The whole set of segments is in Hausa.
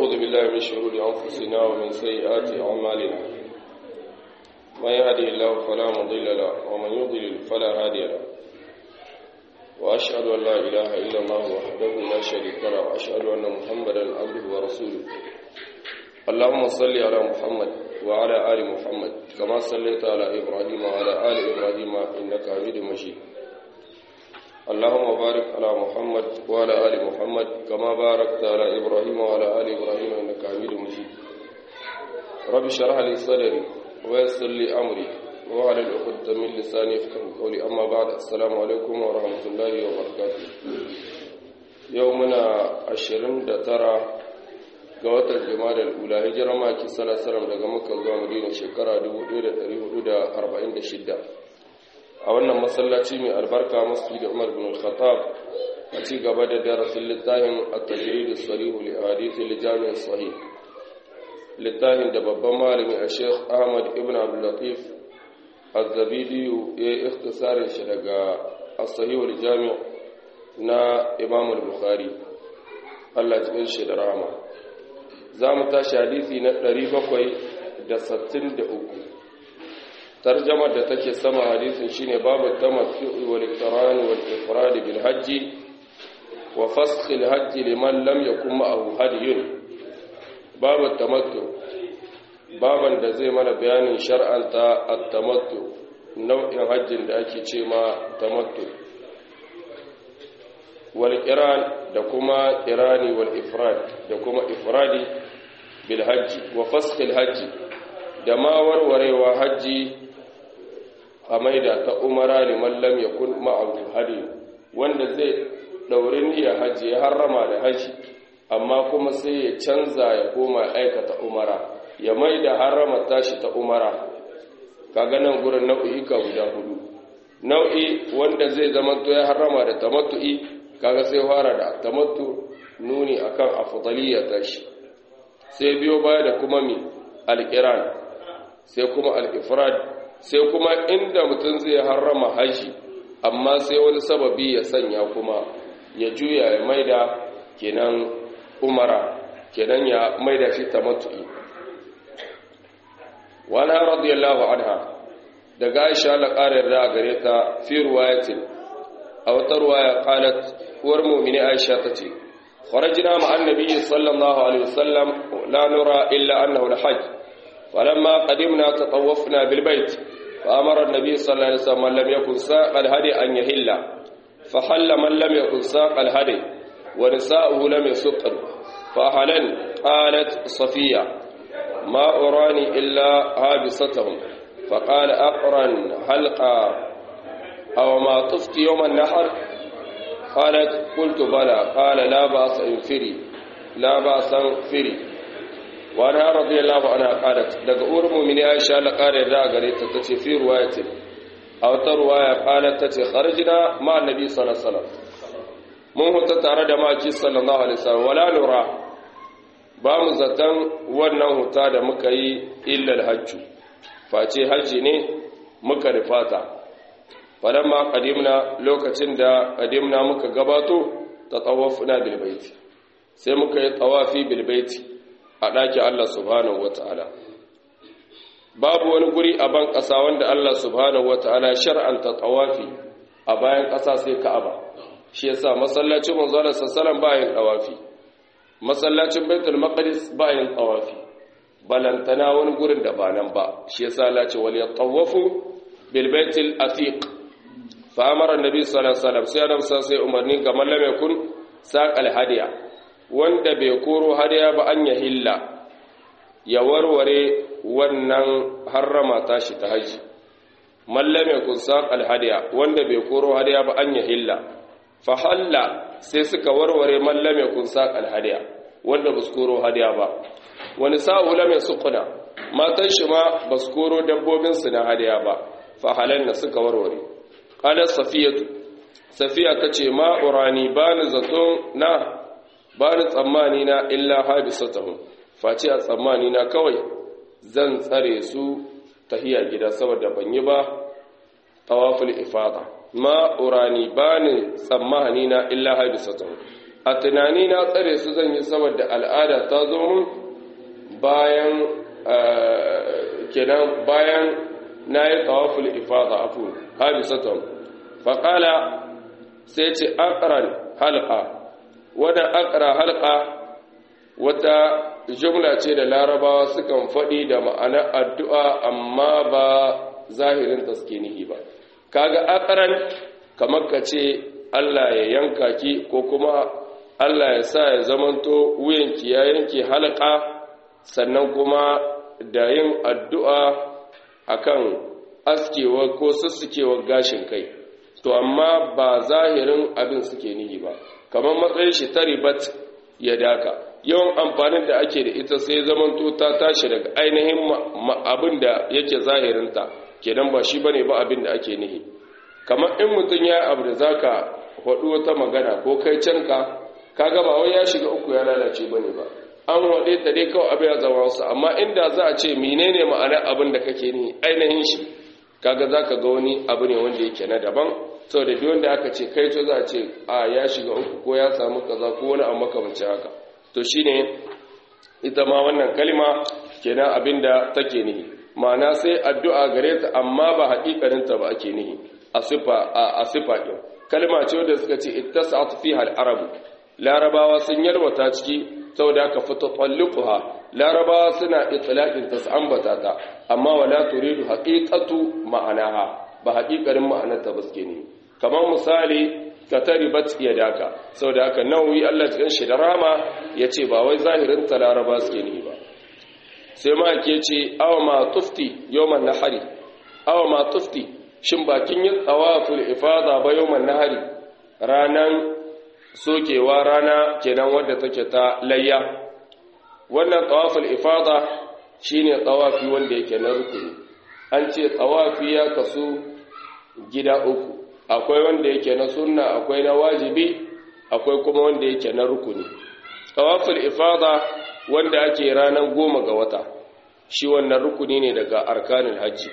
ونعوذ بالله من شرور أنفسنا ومن سيئات أعمالنا من يهده الله فلا مضل له ومن يضلل فلا هادي له وأشهد أن لا إله إلا الله وحده لا شريك له وأشهد أن محمدا عبده ورسوله اللهم صل على محمد وعلى آل محمد كما صليت على إبراهيم وعلى آل إبراهيم إنك حميد مجيد اللهم بارك على محمد وعلى آل محمد كما باركت على إبراهيم وعلى آل إبراهيم إنك حميد مجيد رب اشرح لي صدري ويسر لي أمري وعلى العقدة من لساني يفقهوا قولي أما بعد السلام عليكم ورحمة الله وبركاته يومنا عشرين ترى ga watan jama'a ula hijira maki salasalam daga makka zuwa madina shekara 1446 a wannan masallaci mai albarka masjid umar bin al-khattab a ci gaba da darasin littafin at-tajrid as-sarih li hadith al-jami' sahih littafin da babban malami a sheikh ahmad ibn abdul latif az-zabidi ya ikhtisarin shi daga as-sahih al-jami' na imam al-bukhari Allah ya shi da rahama za mu tashi hadisi na 763 tarjamar da take sama hadisin shine babu tamattu'i wal iqran wal ifrad bil hajj wa fasakh al hajj liman lam yakun ma'ahu hadiyun babu tamattu baban da zai mana bayanin shar'anta at-tamattu nau'in hajjin da ake ce ma tamattu wal qiran da kuma qirani wal ifrad da kuma ifradi bil hajji wa fasakh al hajji da ma warwarewa hajji a maida ta umara liman lam yakun ma'ahu hadi wanda zai dauri niyyar hajji ya harrama da haji amma kuma sai ya canza ya koma aikata umara ya maida harrama tashi ta umara kaga nan gurin nau'i ka guda hudu nau'i wanda zai zama to ya harrama da tamattu'i kaga sai fara da tamattu nuni akan afdaliyya tashi sai biyo baya da kuma mi alqiran sai kuma al-ifrad sai kuma inda mutum zai harrama haji amma sai wani sababi ya sanya kuma ya juya ya maida kenan umara kenan ya maida shi tamattu'i wani radiyallahu anha daga aisha la ƙarar da gare ta fi ruwayatin a wata ruwaya qalat uwar mu'mini aisha tace kharajna ma'an nabiyyi sallallahu alaihi wasallam la nura illa annahu al-hajj فلما قدمنا تطوفنا بالبيت فأمر النبي صلى الله عليه وسلم من لم يكن ساق الهدي أن يهل فحل من لم يكن ساق الهدي ونساؤه لم يسقن فأهلن قالت صفية ما أراني إلا هابصتهم فقال أقرن حلقا أو ما طفت يوم النحر قالت قلت بلى قال لا بأس انفري لا بأس انفري وأنا رضي الله عنها قالت daga uwar mu'mini Aisha la kare da gare ta tace fi riwayatin aw ta riwaya qalat tace kharajna ma annabi sallallahu alaihi wasallam mun huta tare da maki sallallahu alaihi wasallam wala nura ba mu zatan wannan huta da muka yi illa alhajj face haji ne muka rifata falamma qadimna lokacin da qadimna muka gabato tatawafna bil baiti sai muka yi tawafi bil baiti a ɗakin Allah subhanahu wata'ala babu wani guri a ban ƙasa wanda Allah subhanahu wata'ala shar'anta tawafi a bayan ƙasa sai Ka'aba shi yasa masallacin manzon sallallahu bayan tawafi masallacin Baitul Maqdis bayan tawafi balantana wani gurin da ba nan ba shi yasa Allah ce wal yatawafu bil baitil atiq fa amara annabi sallallahu alaihi wasallam sai Adam sai umarni ga mallam yakun saqal hadiya wanda bai koro hadiya ba an ya hilla ya warware wannan harrama tashi ta haji mallame kun saqal hadiya wanda bai koro hadiya ba an ya hilla fa halla sai suka warware mallame kun saqal hadiya wanda ba su koro hadiya ba wani sa'u lam yasquna matan shi ma ba su koro dabbobin su na hadiya ba fa halanna suka warware qala safiyatu safiya tace ma urani bani zaton na ba ni tsammani na illa habisatahum face a tsammani na kawai zan tsare su tahiya gida saboda ban yi ba tawaful ifada ma urani ba ni tsammani na illa habisatahum a tunani na tsare su zan yi saboda al'ada ta zo mun bayan kenan bayan na yi tawaful ifada afu habisatan faƙala sai ce akran halka wadda akra halka wata jumla ce da larabawa sukan faɗi da ma'anar addu'a amma ba zahirin taskinihi ba kaga akran kamar ka ce Allah ya yanka ki ko kuma Allah ya sa ya zamanto wuyanki ya yanke halka sannan kuma da yin addu'a akan askewa ko sussukewa gashin kai to amma ba zahirin abin suke nihi ba kamar matsayin shi ta ribat ya daka yawan amfanin da ake da ita sai zamanto ta tashi daga ainihin abin da yake zahirinta kenan ba shi bane ba abin da ake nihi kamar in mutum ya abu da zaka faɗi wata magana ko kai canka kaga ba wai ya shiga uku ya lalace bane ba an waɗe ta dai kawai abin ya zama wasu amma inda za a ce menene ma'anar abin da kake ni ainihin shi kaga za ka ga wani abu ne wanda yake na daban sau da biyu da aka ce kai to za a ce a ya shiga uku ko ya samu kaza ko wani abu makamancin haka to shine ita ma wannan kalma kenan abin da take nihi ma'ana sai addu'a gare ta amma ba haƙiƙaninta ba ake nihi a sifa a sifa ɗin kalma ce wanda suka ce ittasat fiha al-arabu larabawa sun yalwata ciki saboda aka fito tsallukuha larabawa suna itlaqin ta su ambata ta amma wala turidu haqiqatu ma'anaha ba haqiqarin ma'anarta ba suke ne kamar misali ka taribat yadaka saboda haka nawawi Allah cikin shi da rama yace ba wai zahirin ta laraba suke ne ba sai ma ke ce aw ma tufti yawman nahari aw ma tufti shin bakin yin tawaful ifada ba yawman nahari ranan sokewa rana kenan wadda take ta layya wannan tawaful ifada shine tawafi wanda yake na rukuni an ce tawafi ya kasu gida uku akwai wanda yake na sunna akwai na wajibi akwai kuma wanda yake na rukuni tawaful ifada wanda ake ranar goma ga wata shi wannan rukuni ne daga arkanin hajji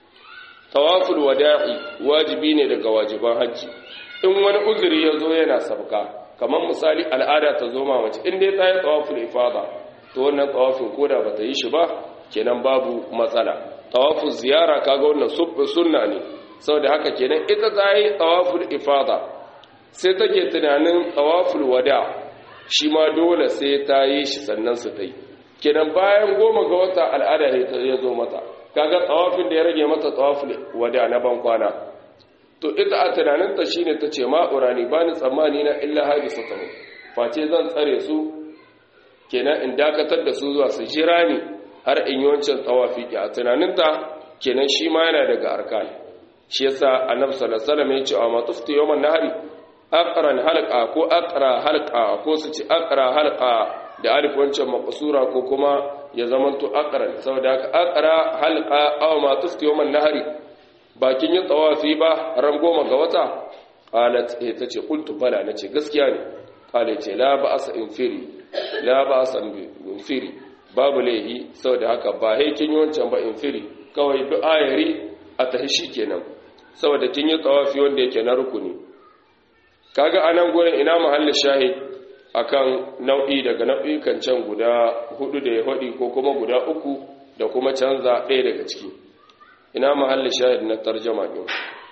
tawaful wada'i wajibi ne daga wajiban hajji in wani uzuri ya zo yana sabka kamar misali al'ada ta zo ma mace in dai ta yi tawaful ifada to wannan tawafin koda ba ta yi shi ba kenan babu matsala tawaful ziyara kaga wannan sunna ne saboda haka kenan ita ta yi tawaful ifada sai take tunanin tawaful wada shi ma dole sai ta yi shi sannan su ta yi kenan bayan goma ga wata al'ada ya zo mata kaga tawafin da ya rage mata tawaful wada na ban kwana to ita a tunaninta shine ta ce ma'urani ba ni tsammani na illa hadisa ta face zan tsare su kenan in dakatar da su zuwa su jira ni har in yi wancan tsawafi ki a tunaninta kenan shi ma yana daga arkan shi yasa annabi sallallahu alaihi wasallam ya ce a matufti yawman nahari aqran halqa ko aqra halqa ko su ci aqra halqa da alif wancan maqsura ko kuma ya zamanto aqran saboda haka aqra halqa aw matufti yawman nahari bakin yin tsawafi ba ran goma ga wata qalat eh tace qultu bala nace gaskiya ne qala ce la ba'sa infiri la ba'sa infiri babu laihi saboda haka ba he kin yi wancan ba infiri kawai bi ayari a tahi shikenan saboda kin yi tsawafi wanda yake na rukuni kaga anan gurin ina mahalli shahid akan nau'i daga nau'ikan can guda hudu da ya hadi ko kuma guda uku da kuma canza ɗaya daga ciki ina mahalli shahid na tarjama din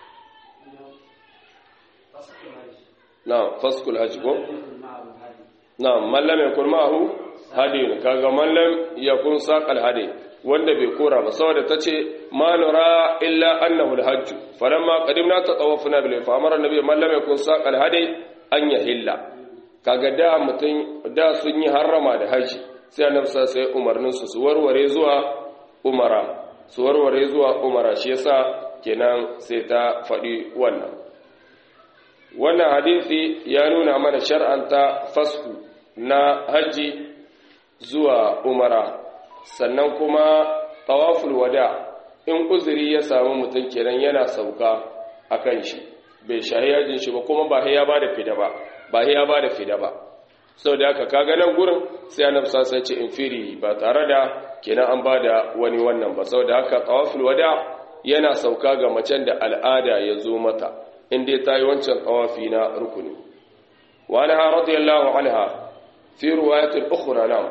na faskul hajji ko na mallam ya kun ma'ahu hadin kaga mallam ya kun saqal hadi wanda bai kora ba saboda tace ma nura illa annahu alhajj falamma qadimna tatawafna bil fa amara annabi mallam ya kun saqal hadi an yahilla kaga da mutun da sun yi harrama da haji sai annabi sai umarnin su su warware zuwa umara su warware zuwa umara shi yasa kenan sai ta faɗi wannan wannan hadisi ya nuna mana shar'anta fasku na hajji zuwa umara sannan kuma tawaful wada in uzuri ya samu mutum kenan yana sauka a kan shi bai shahi yajin shi ba kuma ba ya ba da fida ba ba ya ba da fida ba sau da aka kaga nan gurin sai annabi sai ce infiri ba tare da kenan an ba da wani wannan ba sau da haka tawaful wada yana sauka ga macen da al'ada ya zo mata inda ta yi wancan tawafi na rukuni wa anha radiyallahu anha fi riwayat al-ukhra na'am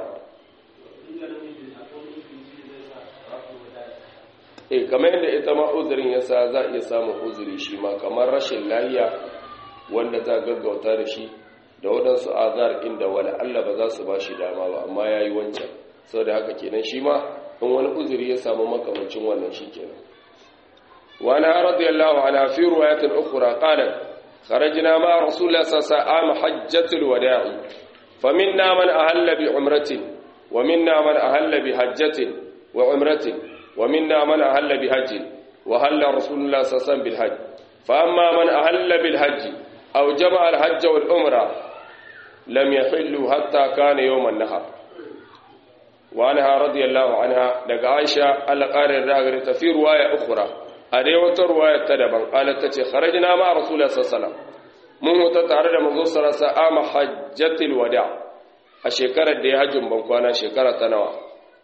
eh kamar yadda ita ma uzurin yasa za iya samun uzuri shi ma kamar rashin lahiya wanda za gaggauta da shi da waɗansu azar inda wani Allah ba za su ba shi dama ba amma ya yi wancan sau da haka kenan shi ma in wani uzuri ya samu makamancin wannan shi kenan wani radiyallahu ana fi ruwayatul ukhra qalat kharajna ma rasulullah sallallahu alaihi hajjatul wada'i faminna man ahalla bi umratin wa minna man ahalla bi hajjatin wa umratin wa minna man ahalla bi hajjin wa halla rasulullah sallallahu alaihi wasallam bil hajj fa amma man ahalla bil hajj aw jama'a al hajj wal umra لم يحلوا حتى كان يوم النهر وعنها رضي الله عنها دغ عائشه الله قارن راغر في روايه اخرى ادي وتا روايه تدبن قالت تتي خرجنا مع رسول الله صلى الله عليه وسلم mun huta tare da manzo sallallahu alaihi wasallam hajjatul wada a shekarar da ya hajjin ban kwana shekara ta nawa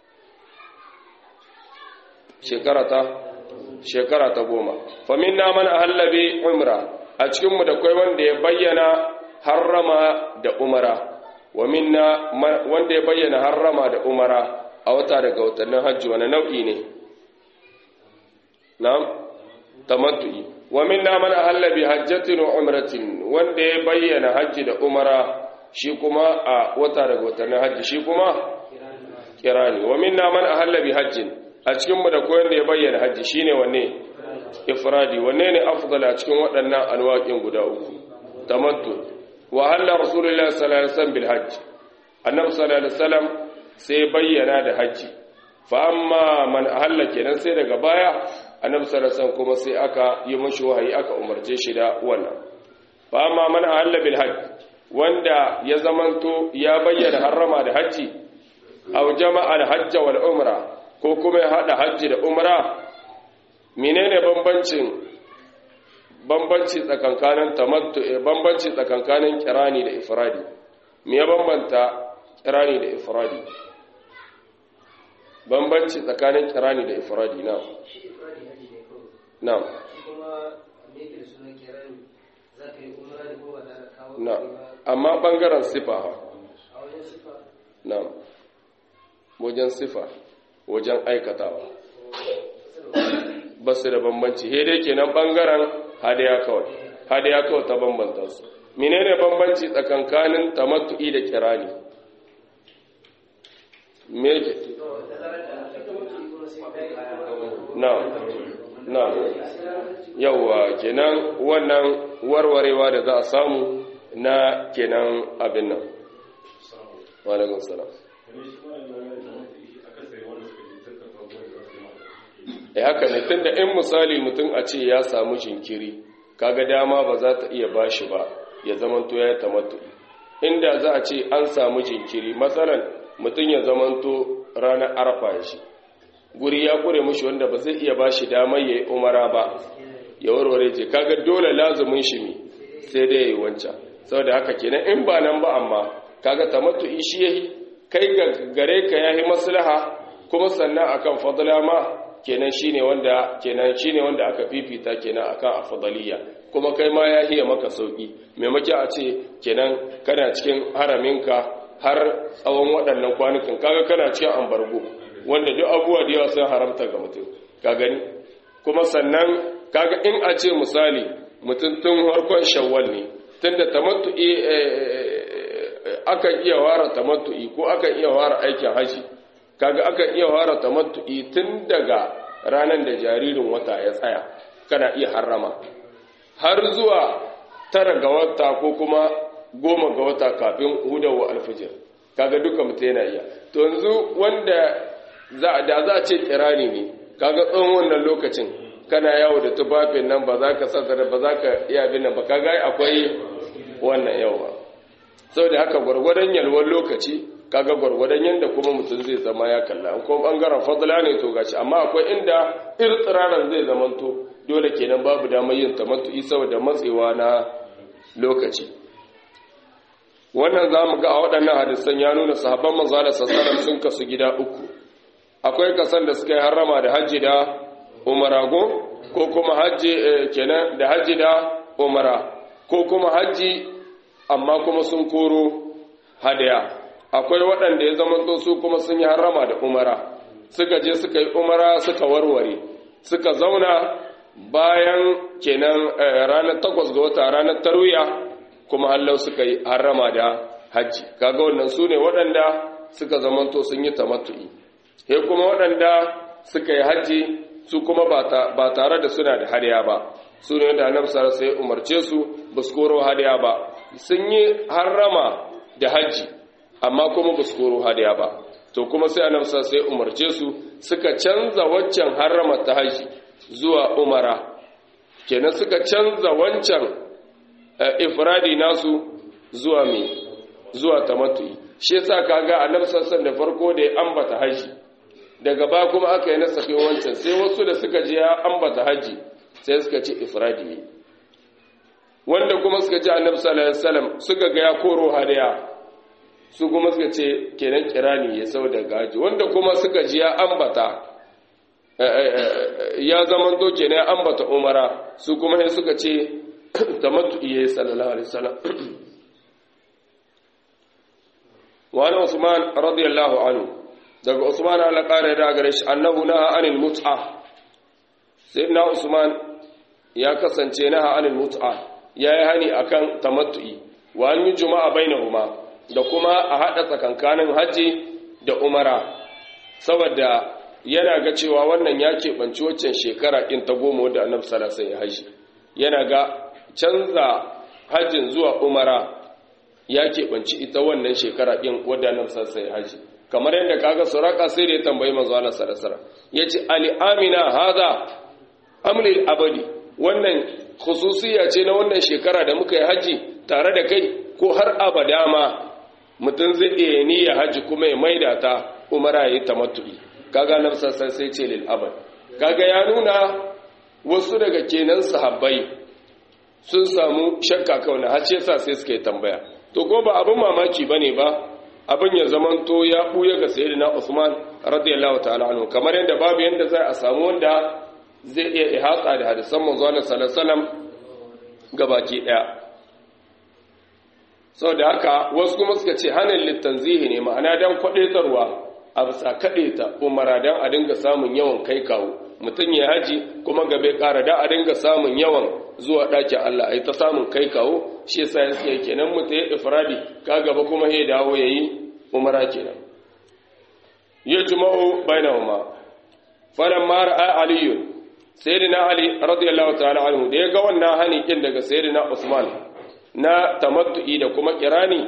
shekara ta shekara ta goma fa minna man ahalla bi umra a cikin mu da kai wanda ya bayyana harrama da umara wa minna wanda ya bayyana harrama da umara a wata daga watannin hajji wani nau'i ne na'am tamattu'i wa minna man ahalla bi hajjatin wa umratin wanda ya bayyana hajji da umara shi kuma a wata daga watannin hajji shi kuma kirani wa minna man ahalla bi hajjin a cikin mu da koyon da ya bayyana hajji shine wanne ifradi wanne ne afdal a cikin waɗannan alwaƙin guda uku tamattu wa halla rasulullahi sallallahu alaihi wasallam bil hajj annabi sallallahu alaihi wasallam sai bayyana da hajji fa amma man ahalla kenan sai daga baya annabi sallallahu alaihi wasallam kuma sai aka yi mashi wahayi aka umarce shi da wannan fa amma man ahalla bil hajj wanda ya zamanto ya bayyana harrama da hajji aw jama'a al hajj wal umra ko kuma ya hada hajji da umra menene bambancin bambanci tsakankanin tamattu bambanci tsakankanin kirani da ifradi me ya bambanta kirani da ifradi bambanci tsakanin kirani da ifradi na na na amma bangaren sifa ha na wajen sifa wajen aikatawa ba su da bambanci he dai kenan bangaren hadaya kawai hadaya kawai ta bambanta su menene bambanci tsakankanin tamattu'i da kirani me yake na na yawa kenan wannan warwarewa da za a samu na kenan abin nan wa alaikum salam e haka ne tunda in misali mutum a ce ya samu jinkiri kaga dama ba za ta iya bashi ba ya zamanto ya tamattu inda za a ce an samu jinkiri matsalan mutum ya zamanto ranar arfa ya shi guri ya kure mushi wanda ba zai iya bashi damar ya yi umara ba ya warware ce kaga dole lazumin shi ne sai dai ya yi wancan saboda haka kenan in ba nan ba amma kaga tamattu shi yayi kai ga gare ka yayi maslaha kuma sannan akan fadla ma kenan shine wanda kenan shine wanda aka fifita kenan akan afdaliya kuma kai ma ya hiya maka sauki maimaki a ce kenan kana cikin haraminka har tsawon waɗannan kwanukan kaga kana cikin ambargo wanda duk abubuwa da yawa sun haramta ga mutum ka gani kuma sannan kaga in a ce misali mutum tun harkon shawwal ne tunda tamattu'i akan iya ware tamattu'i ko akan iya ware aikin haji kaga akan iya ware tamattu'i tun daga ranar da jaririn wata ya tsaya kana iya harrama har zuwa tara ga wata ko kuma goma ga wata kafin hudawa alfijir kaga duka mutum yana iya to yanzu wanda da za a ce kirani ne kaga tsawon wannan lokacin kana yawo da tufafin nan ba za ka sassara ba za ka iya bin nan ba kaga akwai wannan yawa saboda haka gwargwadon yalwar lokaci kaga gwargwadon yadda kuma mutum zai zama ya kalla an kuma bangaren fadla ne to gashi amma akwai inda irtsiraran zai zamanto dole kenan babu damar yin tamattu'i saboda matsewa na lokaci wannan zamu ga a waɗannan hadisan ya nuna sahabban manzo da sassaran sun kasu gida uku akwai kasan da suka yi harrama da hajji da umarago ko kuma hajji kenan da hajji da umara ko kuma hajji amma kuma sun koro hadaya akwai waɗanda ya zama su kuma sun yi harama da umara suka je suka yi umara suka warware suka zauna bayan kenan ranar takwas ga wata ranar tarwiya kuma hallau suka yi harama da hajji kaga wannan su ne waɗanda suka zamanto sun yi tamattu'i he kuma waɗanda suka yi hajji su kuma ba tare da suna da hadiya ba su ne da annabi sallallahu alaihi umarce su ba su koro hadiya ba sun yi harama da hajji amma kuma ba su koro hadiya ba to kuma sai annabi sallallahu alaihi umarce su suka canza waccan harama ta hajji zuwa umara kenan suka canza wancan ifradi nasu zuwa me zuwa tamattu'i shi yasa kaga annabi sallallahu da farko da ya ambata haji daga ba kuma aka yi nasafi wancan sai wasu da suka je ya ambata haji sai suka ce ifradi ne wanda kuma suka ji annabi sallallahu alaihi wasallam suka ga ya koro hadiya su kuma suka ce kenan kirani ya sau daga haji wanda kuma suka ji ya ambata ya zaman to kenan ya ambata umara su kuma sai suka ce tamattu'i ya sallallahu alaihi wasallam وعن عثمان رضي الله عنه daga Usman Allah kare da gare shi annahu naha anil mut'a sayyidina Usman ya kasance naha anil mut'a yayi hani akan tamattu'i wa an yi juma'a bainahuma da kuma a hada tsakankanin haji da umara saboda yana ga cewa wannan ya keɓanci waccan shekara ɗin ta goma wadda annabi sallallahu alaihi haji yana ga canza hajjin zuwa umara ya keɓanci ita wannan shekara ɗin wadda nan sassai haji kamar yadda kaga suraka sai da ya tambayi manzo Allah sallallahu ya ce ali amina haza amlil abadi wannan khususiya ce na wannan shekara da muka yi haji tare da kai ko har abada ma mutum zai iya niyya haji kuma ya maida ta umara ya yi tamattu'i kaga nan sassai sai ce lil abad kaga ya nuna wasu daga kenan sahabbai sun samu shakka kawai har yasa sai suka yi tambaya to ko ba abin mamaki bane ba abin ya zamanto ya buya ga sayyidina Usman radiyallahu ta'ala anhu kamar yadda babu yanda zai a samu wanda zai iya ihata da hadisan manzo Allah sallallahu alaihi wasallam gabaki daya saboda haka wasu kuma suka ce hanin litanzihi ne ma'ana dan kwadaitarwa a bisa kadaita umara dan a dinga samun yawan kai kawo mutum ya haji kuma gabe kara da a dinga samun yawan zuwa ɗakin Allah ai ta samun kai kawo shi yasa yake kenan mutum ya ifradi ka gaba kuma ya dawo yayi umara kenan ya juma'u bainahuma falamma ra'a aliyun sayyidina ali radiyallahu ta'ala anhu da ya ga wannan hani kin daga sayyidina usman na tamattu'i da kuma kirani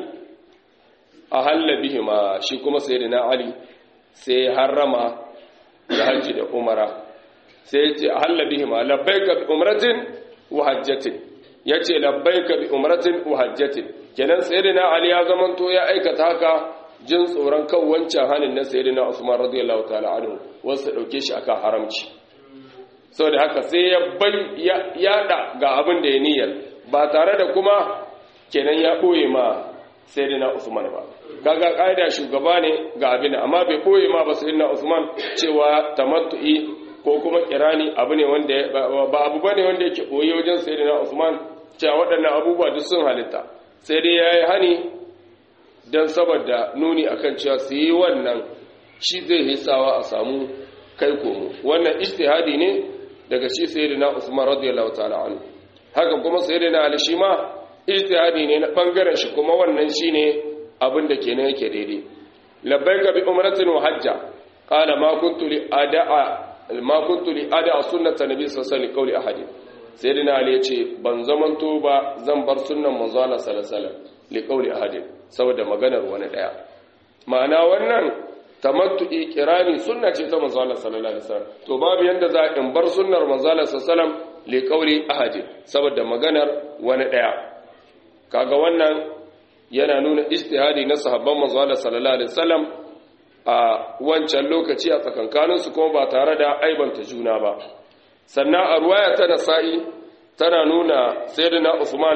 a halla bihima shi kuma sayyidina ali sai harrama da hajji da umara sai ya ce a halla bihima labbaika bi umratin wa hajjatin yace labbaika bi umratin wa hajjatin kenan sayyidina ali ya zamanto ya aikata haka jin tsoron kan wancan hanin na sayyidina usman radiyallahu ta'ala anhu wasu dauke shi akan haramci saboda haka sai ya bai ya yada ga abin da ya niyyar ba tare da kuma kenan ya boye ma sayyidina usman ba kaga kaida shugaba ne ga abin amma bai boye ma ba sayyidina usman cewa tamattu'i ko kuma kirani abu ne wanda ba abu bane wanda yake boye wajen sayyidina usman cewa waɗannan abubuwa duk sun halitta sai dai yayi hani dan saboda nuni akan cewa su yi wannan shi zai hisawa a samu kai komo wannan ijtihadi ne daga shi sayyidina usman radiyallahu ta'ala anhu haka kuma sayyidina ali shi ma ijtihadi ne na bangaren shi kuma wannan shine abin da kenan yake daidai labbaika bi umratin wa hajja qala ma kuntu li ada'a ma kuntu li ada'a sunnata nabi sallallahu alaihi wasallam ahadin sayyidina ali yace ban zamanto ba zan bar sunnan manzo Allah sallallahu alaihi wasallam li qawli ahadin saboda maganar wani daya ma'ana wannan tamattu'i kirani sunna ce ta manzo Allah sallallahu alaihi wasallam to babu yanda za in bar sunnar manzo Allah sallallahu alaihi wasallam li qawli ahadin saboda maganar wani daya kaga wannan yana nuna ijtihadi na sahabban manzo Allah sallallahu alaihi wasallam a wancan lokaci a tsakankanin su kuma ba tare da aibanta juna ba sannan a ruwaya ta nasa'i tana nuna sayyidina Usman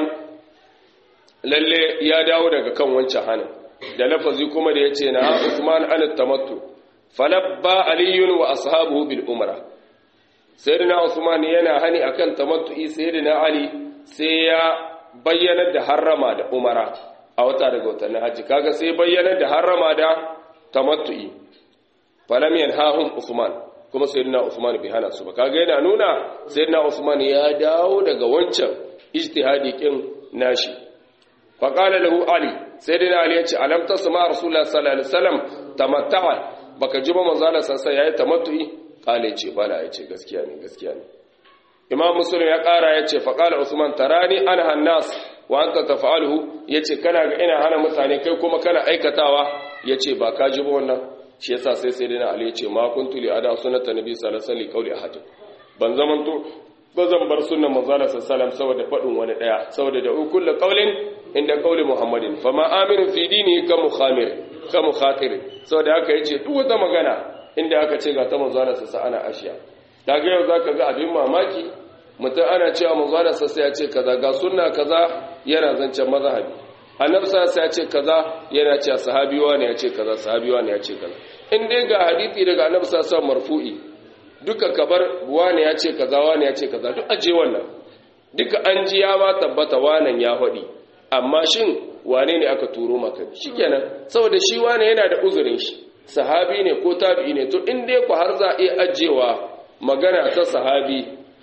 lalle ya dawo daga kan wancan hanin da lafazi kuma da yace na Usman an tamattu falabba aliyun wa ashabuhu bil umra sayyidina Usman yana hani akan tamattu'i sayyidina Ali sai ya bayyanar da harrama da umara a wata daga watannin hajji kaga sai bayyanar da harrama da tamattu'i falam yanhahum usman kuma sayyidina usman bai hana su ba kaga yana nuna sayyidina usman ya dawo daga wancan ijtihadi kin nashi fa qala lahu ali sayyidina ali yace alam tasma rasulullah sallallahu alaihi wasallam tamatta'a baka ji ba manzo Allah sallallahu yayi tamattu'i qala yace bala yace gaskiya ne gaskiya ne imam muslim ya kara yace fa qala usman tarani ana hannas wa anta taf'aluhu yace kana ga ina hana mutane kai kuma kana aikatawa yace ba ka ji ba wannan shi yasa sai sai dai ali yace ma kuntu li ada sunnata nabi sallallahu alaihi wasallam qauli ahad ban zaman to ba zan bar sunnan manzo sallallahu alaihi wasallam saboda fadin wani daya saboda da kullu qaulin inda qauli muhammadin fama aminu fi dini ka mukhamir ka mukhatir saboda haka yace duk wata magana inda aka ce ga ta manzo sallallahu alaihi wasallam ana ashiya daga yau zaka ga abin mamaki mutum ana cewa manzo sallallahu ya ce kaza ga sunna kaza yana zancen mazhabi annabi sallallahu ya ce kaza yana cewa sahabi wani ya ce kaza sahabi wani ya ce kaza in dai ga hadisi daga annabi sallallahu marfu'i duka kabar wani ya ce kaza wani ya ce kaza duk aje wannan duka an ji ya ma tabbata wanan ya faɗi amma shin wane ne aka turo maka shikenan saboda shi wane yana da uzurin shi sahabi ne ko tabi'i ne to in dai ku har za a iya ajewa magana ta sahabi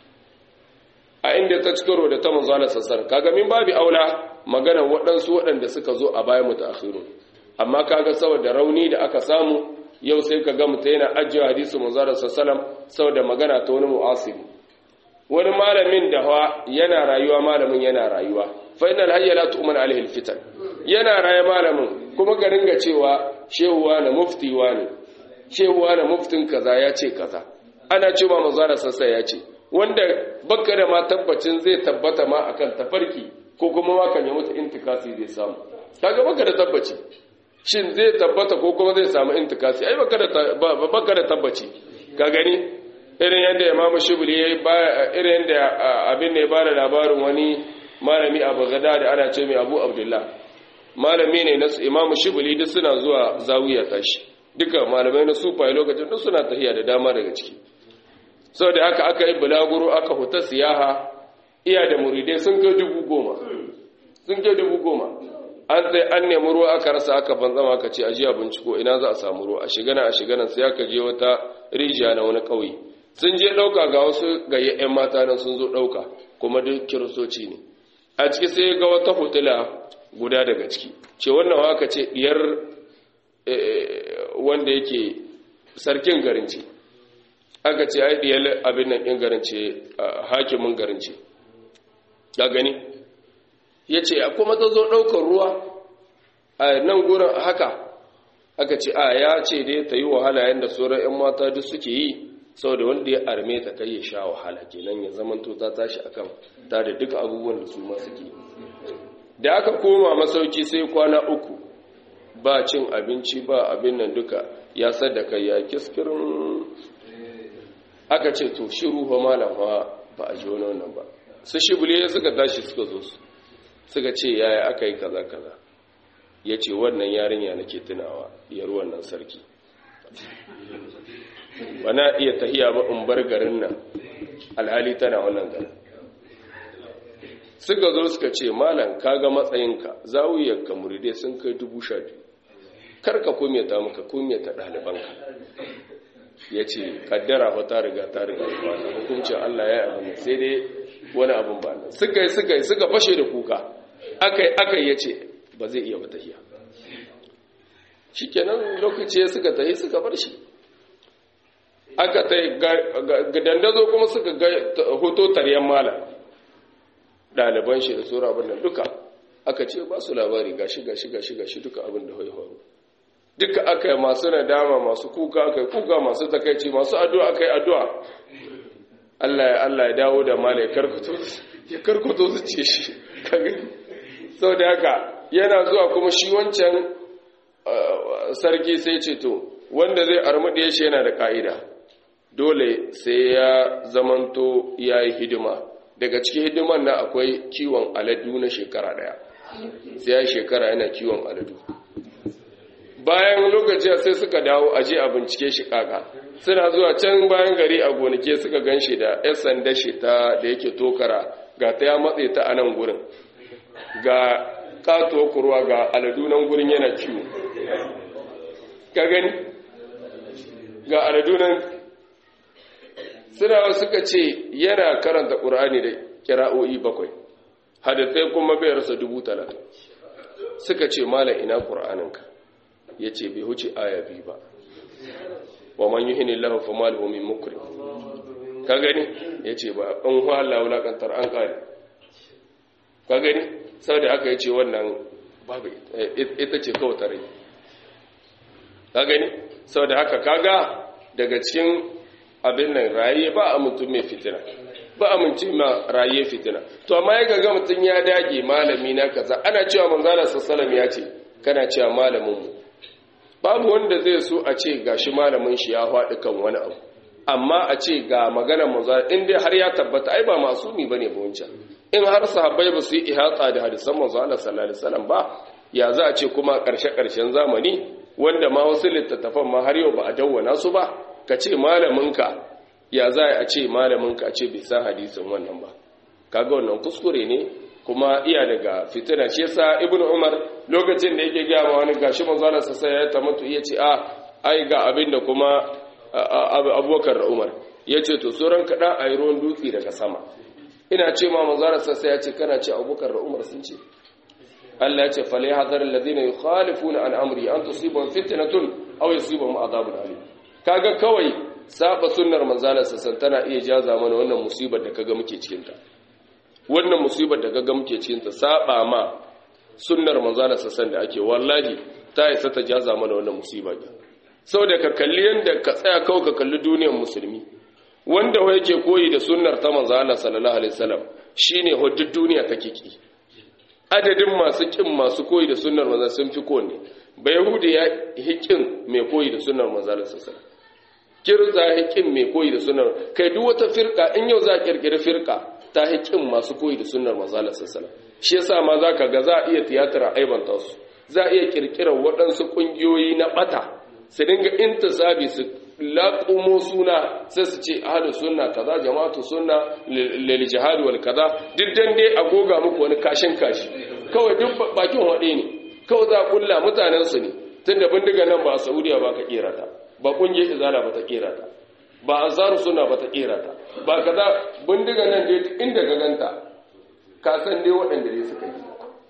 a inda ta cikaro da ta manzana sassar kaga min babi aula magana waɗansu waɗanda suka zo a bayan mutaakhirun amma kaga saboda rauni da aka samu yau sai kaga mutum yana ajiye hadisi manzana sassalam saboda magana ta wani mu'asiri wani malamin da hawa yana rayuwa malamin yana rayuwa fa innal hayya la tu'man alaihi alfitan yana raye malamin kuma ka ringa cewa shehuwa na muftiwa ne shehuwa na muftin kaza ya ce kaza ana cewa manzana sassa ya ce wanda baka da ma tabbacin zai tabbata ma akan tafarki ko kuma ma kan ya mutu intikasi zai samu kaga baka da tabbaci shin zai tabbata ko kuma zai samu intikasi ai baka da baka da tabbaci ka gani irin yadda imamu shibli yayi irin yadda abin ne ya bada labarin wani malami a Baghdad da ana ce mai Abu Abdullah malami ne na imamu shibli duk suna zuwa zawiya tashi duka malamai na sufaye lokacin duk suna tahiya da dama daga ciki sau da aka aka yi bulaguro aka huta siyaha iya da muridai sun kai dubu goma sun kai dubu goma an sai an nemi ruwa aka rasa aka banzama aka ce ajiya binciko ina za a samu ruwa a shigana a shigana sai aka je wata rijiya na wani ƙauye sun je ɗauka ga wasu gayya 'yan mata nan sun zo ɗauka kuma duk kiristoci ne a ciki sai ga wata hotula guda daga ciki ce wannan waka ce diyar wanda yake sarkin garin ce aka ce ai diyar abin nan ɗin garin ce hakimin garin ce ga gani ya ce kuma ta zo ɗaukar ruwa a nan gurin haka aka ce a ya ce dai ta yi wahala yadda sauran 'yan mata duk suke yi saboda wanda ya arme ta kai ya sha wahala kenan ya zamanto ta tashi akan ta da duk abubuwan da su ma suke da aka koma masauki sai kwana uku ba cin abinci ba abin nan duka ya sadaka ya kiskirin aka ce to shiru fa malam ba a ji wani wannan ba su shibule suka tashi suka zo su suka ce yaya aka yi kaza kaza ya ce wannan yarinya nake tunawa yar wannan sarki ba na iya tahiya ba in bar garin nan alhali tana wannan garin suka zo suka ce malam kaga matsayinka zawiyarka muridai sun kai dubu sha biyu karka kumyata maka kumyata ɗalibanka ya ce kaddara fa ta riga ta riga ba na hukuncin Allah ya abin sai dai wani abin ba nan suka yi suka yi suka fashe da kuka aka yi aka ya ce ba zai iya bata hiya shi kenan lokaci ya suka tahi suka bar shi aka ta yi dandazo kuma suka ga hoto taryan malam ɗaliban shi da tsoro abin nan duka aka ce ba su labari gashi gashi gashi gashi duka abin da haihuwa duka aka yi masu nadama masu kuka aka yi kuka masu takaici masu addu'a aka yi addu'a Allah ya Allah ya dawo da mala ya karkuto su ce shi sau da haka yana zuwa kuma shi wancan sarki sai ce to wanda zai armuɗe shi yana da ka'ida dole sai ya zamanto ya yi hidima daga cikin hidiman na akwai kiwon aladu na shekara daya sai ya shekara yana kiwon aladu bayan lokaci sai suka dawo aje a bincike shi kaka suna zuwa can bayan gari a gonake suka gan shi da yan sanda shi ta da yake tokara ga ta ya matse ta a nan gurin ga katuwa kurwa ga aladunan gurin yana kiwo ka gani ga aladunan suna suka ce yana karanta ƙur'ani da kira'o'i bakwai hadithai kuma bai rasa dubu talatin suka ce malam ina ƙur'aninka ya ce bai huce aya biyu ba wa man yi hini lahu fa malahu min mukrim ka gani ya ce ba an hala wulakantar an ƙari ka gani sau da aka yi ce wannan babu ita ce kawai tare ka gani sau da haka kaga daga cikin abin nan raye ba a mutum mai fitina ba a mutum ma raye fitina to amma ya gaga mutum ya dage malami na kaza ana cewa manzala sassalam ya ce kana cewa malamin mu babu wanda zai so a ce gashi malamin shi ya faɗi kan wani abu amma a ce ga maganar manzala in dai har ya tabbata ai ba masumi bane ba wancan in har sahabbai ba su yi ihata da hadisan manzala sallallahu alaihi wasallam ba ya za a ce kuma ƙarshe ƙarshen zamani wanda ma wasu littattafan ma har yau ba a dawwana su ba ka ce malaminka ya za a ce malaminka a ce bai san hadisin wannan ba kaga wannan kuskure ne kuma iya daga fitina shi yasa ibnu umar lokacin da yake gaya ma wani gashi manzo Allah sai ya tamattu ya ce a ai ga abin da kuma abubakar da umar ya ce to sauran kada a yi ruwan dutse daga sama ina ce ma manzo Allah sai ya ce kana ce abubakar da umar sun ce Allah ya ce fal yahdhar alladhina yukhalifuna an amri an tusibahum fitnatun aw yusibahum adhabun alim kaga kawai saba sunnar manzalar sassan tana iya jaza mana wannan musibar da kaga muke cikinta wannan musibar da kaga muke cikinta saba ma sunnar manzalar sassan da ake wallahi ta isa ta jaza mana wannan musibar da saboda ka kalli yanda ka tsaya kawai ka kalli duniyar musulmi wanda wai yake koyi da sunnar ta manzalar sallallahu alaihi wasallam shine huddud duniya take ki adadin masu kin masu koyi da sunnar manzon sun fi kowanne bayahudi ya hikin mai koyi da sunnar manzalar sassan kirza hikin mai koyi da sunnar kai duk wata firka in yau za a kirkiri firka ta hikin masu koyi da sunnar manzalar sassan shi yasa ma za ka ga za a iya tiyatar aibanta su za a iya kirkirar waɗansu ƙungiyoyi na ɓata su dinga intisabi su laƙumo suna sai su ce ahlu sunna kaza jama'atu sunna lil jihad wal kaza duk dan dai a goga muku wani kashin kashi kawai duk bakin hade ne kawai za a kulla mutanen su ne tunda bindiga nan ba a Saudiya ba ka kera ta ba kungiyar izala ba ta kera ta ba ansaru sunna ba ta kera ta ba kaza bindiga nan dai inda ka ganta ka san dai waɗanda dai suka yi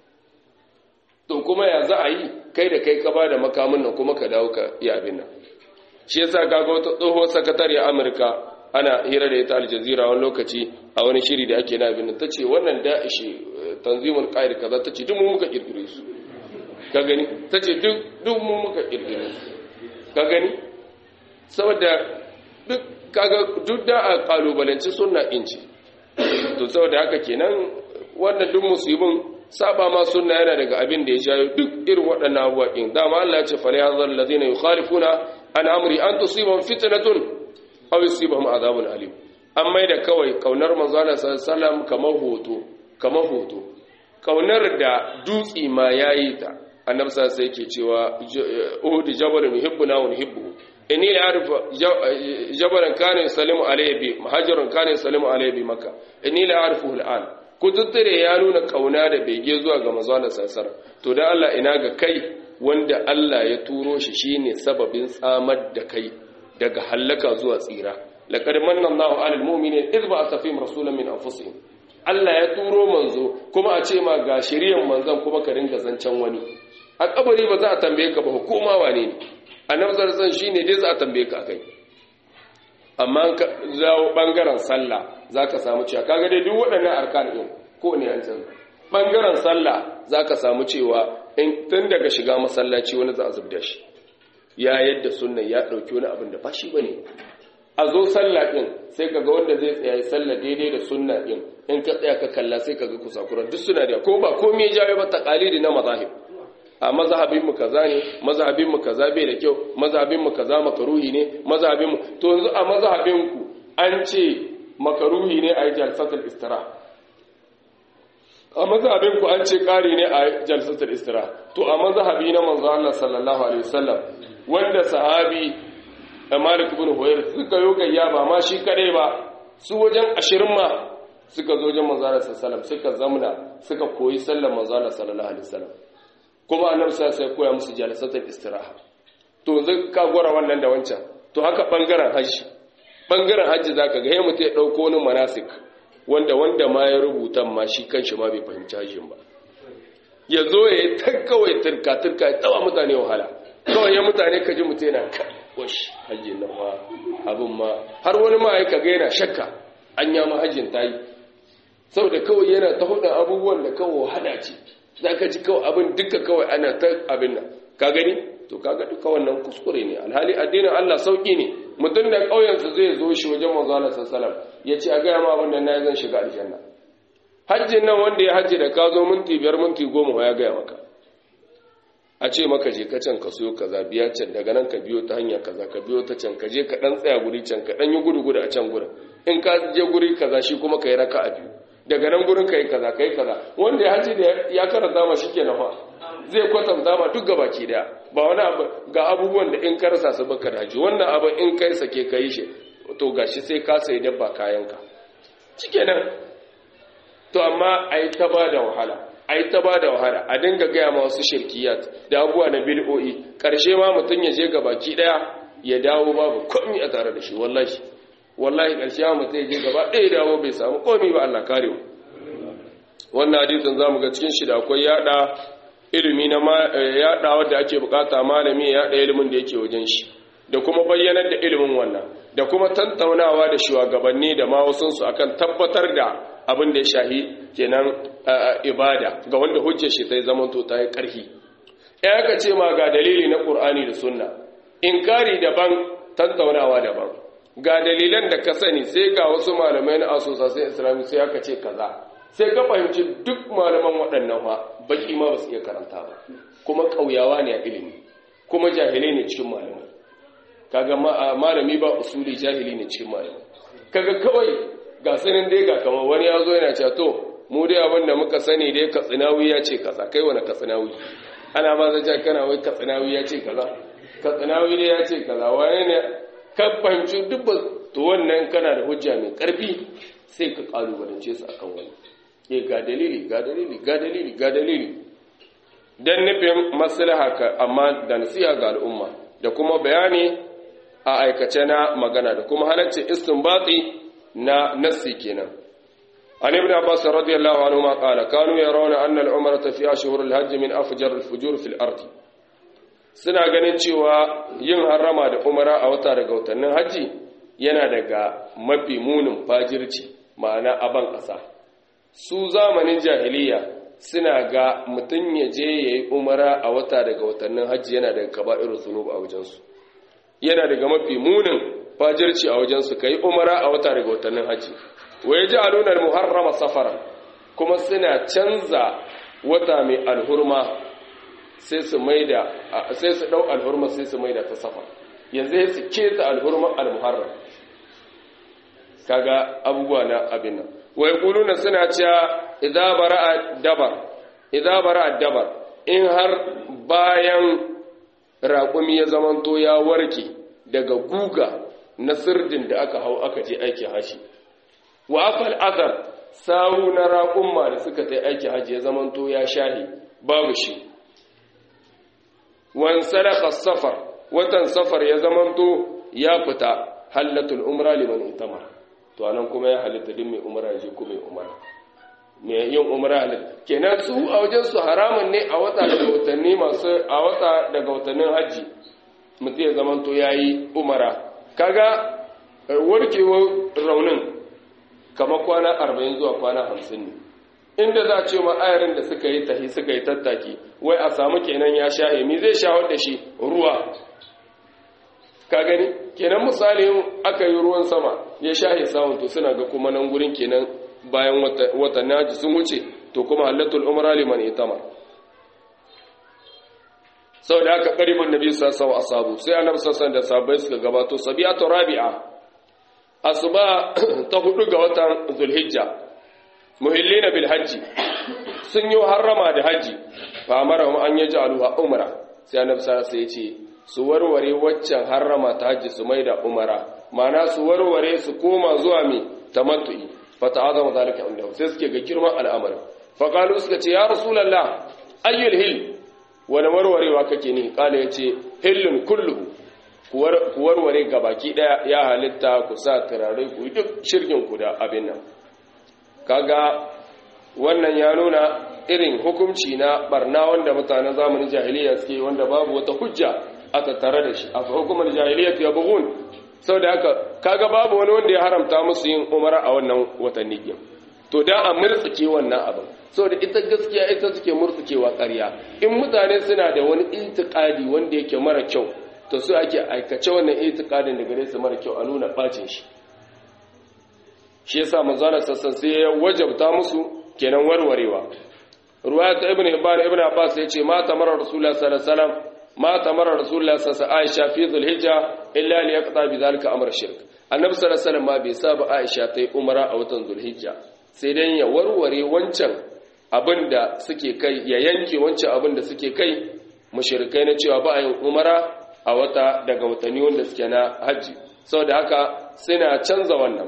to kuma ya za a yi kai da kai ka ba da makamin nan kuma ka dawo ka yi abin nan shi yasa kaga wata tsohuwar sakatare Amurka ana hira da ita Aljazeera wani lokaci a wani shiri da ake na abin ta ce wannan da'ishi tanzimul qaid kaza ta ce duk mu muka kirkire su ka gani ta ce duk duk mu muka kirkire su ka gani saboda duk kaga duk da a kalubalanci sunna inci to saboda haka kenan wannan duk musibin saba ma sunna yana daga abin da ya jayo duk irin waɗannan abubuwa ɗin dama Allah ya ce fa yahzar alladhina yukhalifuna an amri an tusibahum fitnatun aw yusibahum adhabun alim amma da kawai kaunar manzo Allah sallallahu kamar hoto kamar hoto kaunar da dutsi ma yayi ta annabi sallallahu alaihi yake cewa uhud jabalun yuhibbuna wa nuhibbuhu inni la arfa jabalan kana yusallimu alayhi bi muhajirun kana yusallimu alayhi bi makkah inni la arfuhu al'an kututtire ya nuna kauna da bege zuwa ga manzo sassar to da Allah ina ga kai wanda Allah ya turo shi shine sababin tsamar da kai daga hallaka zuwa tsira laqad manna Allahu 'alal mu'minina idh ba'atha fihim rasulan min anfusihim Allah ya turo manzo kuma a ce ma ga shiriyan manzon kuma ka ringa zancen wani a kabari ba za a tambaye ka ba hukuma wane ne annabi sallallahu alaihi shine dai za a tambaye ka kai amma ka zawo bangaren sallah zaka samu cewa kaga dai duk waɗannan arkan din ko ne an canza bangaren sallah zaka samu cewa in tun daga shiga masallaci wani za a zubda shi ya yadda sunnan ya dauki wani abin da ba shi bane a zo sallah din sai kaga wanda zai tsaya sallah daidai da sunna din in ka tsaya ka kalla sai kaga kusakuran duk suna da ko ba komai ya jawo ba taqalidi na mazahib a mazhabin mu kaza ne mazhabin mu kaza bai da kyau mazhabin mu kaza makaruhi ne mazhabin mu to yanzu a mazhabin ku an ce makaruhi ne a jalsatul istira a mazhabin ku an ce kari ne a jalsatul istira to a mazhabi na manzo Allah sallallahu alaihi wasallam wanda sahabi Malik ibn Huwayr suka yi gayya ba ma shi kadai ba su wajen ashirin ma suka zo wajen manzo Allah sallallahu suka zamna suka koyi sallar manzo Allah sallallahu alaihi wasallam kuma annabi sai koya musu jalasatul istiraha to yanzu ka gora wannan da wancan to haka bangaren hajji bangaren hajji zaka ga yayin mutum ya dauko wani manasik wanda wanda ma ya rubuta ma shi kanshi ma bai fahimci hajjin ba ya zo ya yi ta kawai turka turka ya tsawa mutane wahala kawai ya mutane ka ji mutum yana ka wash hajjin nan ma abin ma har wani ma ya kaga yana shakka an ya ma hajjin ta yi saboda kawai yana ta hudu abubuwan da kawai wahala ce za ka ji kawai abin duka kawai ana ta abin nan ka gani to kaga duka wannan kuskure ne alhali addinin Allah sauki ne mutum da ƙauyensu zai zo shi wajen manzo Allah sallallahu ya ce a ga ma abin nan na zan shiga aljanna hajjin nan wanda ya hajji da ka zo minti biyar minti goma ya gaya maka a ce maka je ka can ka so kaza biya can daga nan ka biyo ta hanya kaza ka biyo ta can ka je ka dan tsaya guri can ka dan yi gudu gudu a can gurin in ka je guri kaza shi kuma ka yi raka a biyu daga nan gurin ka yi kaza ka yi kaza wanda ya hajji da ya karanta ma shi ke nafa zai kwatanta ma duk gabaki daya ba wani abu ga abubuwan da in ka rasa su baka da haji wannan abu in kai sake ka yi shi to gashi sai ka sayi dabba kayanka shikenan to amma ai ta ba da wahala ai ta ba da wahala a dinga gaya ma wasu shirkiyat da abubuwa na bid'o'i karshe ma mutum ya je gabaki daya ya dawo babu komai a tare da shi wallahi wallahi karshe ma mutum ya je gaba ɗaya dawo bai samu komai ba Allah kare mu wannan hadisin zamu ga cikin shi da akwai yada ilimi na yada wanda ake bukata malami ya yada ilimin da yake wajen shi da kuma bayyanar da ilimin wannan da kuma tantaunawa da shugabanni da ma wasunsu akan tabbatar da abin da ya shahi kenan ibada ga wanda hujjar shi ta zama to ta yi ƙarfi ya aka ce ma ga dalili na ƙur'ani da sunna inkari daban tantaunawa daban ga dalilan da ka sani sai ga wasu malamai na asosasai islami sai aka ce kaza sai ka fahimci duk malaman waɗannan ma baki ma ba su iya karanta ba kuma ƙauyawa ne a ilimi kuma jahilai ne cikin malamai kaga malami ba usuli jahili ne cikin malamai kaga kawai ga sanin dai ga kamar wani ya zo yana cewa to mu dai abin da muka sani dai katsinawi ya ce kaza kai wani katsinawi ana ma zai kana wai katsinawi ya ce kaza katsinawi dai ya ce kaza wani ne ka fahimci duk ba to wannan kana da hujja mai karfi sai ka kalubalance su akan wani eh ga dalili ga dalili ga dalili ga dalili dan nufin maslaha ka amma da nasiha ga al'umma da kuma bayani a aikace na magana da kuma halarci istinbati na nassi kenan an ibn abbas radiyallahu anhu ma qala kanu yarawna anna al-umrata fi ashhur al-hajj min afjar al-fujur fi al-ard suna ganin cewa yin harama da umara a wata daga watannin haji yana daga mafi munin fajirci ma'ana aban ƙasa su zamanin jahiliya suna ga mutum ya je ya yi umara a wata daga watannin hajji yana daga kaba'irun zunub a wajensu yana daga mafi munin fajirci a wajensu ka yi umara a wata daga watannin hajji wa ya ji alunar muharrama safara kuma suna canza wata mai alhurma sai su maida sai su dau alhurma sai su maida ta safar yanzu sai su keta alhurma almuharram kaga abubuwa na abin nan wa yaquluna suna cewa idza bara'a dabar idza bara'a dabar in har bayan raƙumi ya zamanto ya warke daga guga na sirdin da aka hau aka je aikin haji wa afal athar sawu na raƙumma da suka tai aikin haji ya zamanto ya shahi babu shi wan sadaka safar watan safar ya zamanto ya fita hallatul umra liman itamara to anan kuma ya halitta din mai umra je kuma mai umra mai yin umra halitta kenan su a wajen su haramun ne a wata daga watanni masu a wata daga watannin haji mutum ya zamanto yayi umara kaga warkewar raunin kamar kwana 40 zuwa kwana 50 ne inda za a ce ma ayarin da suka yi tahi suka yi tattaki wai a samu kenan ya sha mi zai shawar da shi ruwa ka gani kenan misali aka yi ruwan sama ya sha samun to suna ga kuma nan gurin kenan bayan watanni haji sun wuce to kuma halatul umra liman itama sau da aka karibin nabi sassawa asabu sai annabi sassan da sabai suka gabato sabiyatu rabi'a asuba ta hudu ga watan zulhijja muhillina bil hajji sun yi harrama da hajji fa amara an yaji aluha umra sai annabi sallallahu alaihi ce su warware waccan harrama ta hajji su mai da umara mana su warware su koma zuwa mi tamattu'i fata'azama zalika indahu sai suke ga girman al'amarin fa qalu suka ce ya rasulullah ayyul hil wani warwarewa kake ni kala yace hillun kulluhu ku warware gabaki daya ya halitta ku sa turare ku duk shirkin ku da abin nan kaga wannan ya nuna irin hukunci na barna wanda mutanen zamanin jahiliya suke wanda babu wata hujja a tattare da shi a hukumar jahiliya ya bugun sau da haka kaga babu wani wanda ya haramta musu yin umara a wannan watanni biyu to da a murtsuke wannan abin sau da ita gaskiya ita suke murtsukewa ƙarya in mutane suna da wani itikadi wanda yake mara kyau to su ake aikace wannan itikadin da gare su mara kyau a nuna bacin shi shi yasa manzana sassan sai ya wajabta musu kenan warwarewa ruwaya ta ibn hibban ibn abbas ya ce ma tamara rasulullah sallallahu alaihi wasallam ma tamara rasulullah sallallahu alaihi wasallam aisha fi dhulhijja illa li yaqta bi dhalika amr shirk annabi sallallahu alaihi wasallam ma bai saba aisha ta yi umara a watan dhulhijja sai dan ya warware wancan abinda suke kai ya yanke wancan abinda suke kai mushrikai na cewa ba a yin umara a wata daga watanni wanda suke na haji saboda haka suna canza wannan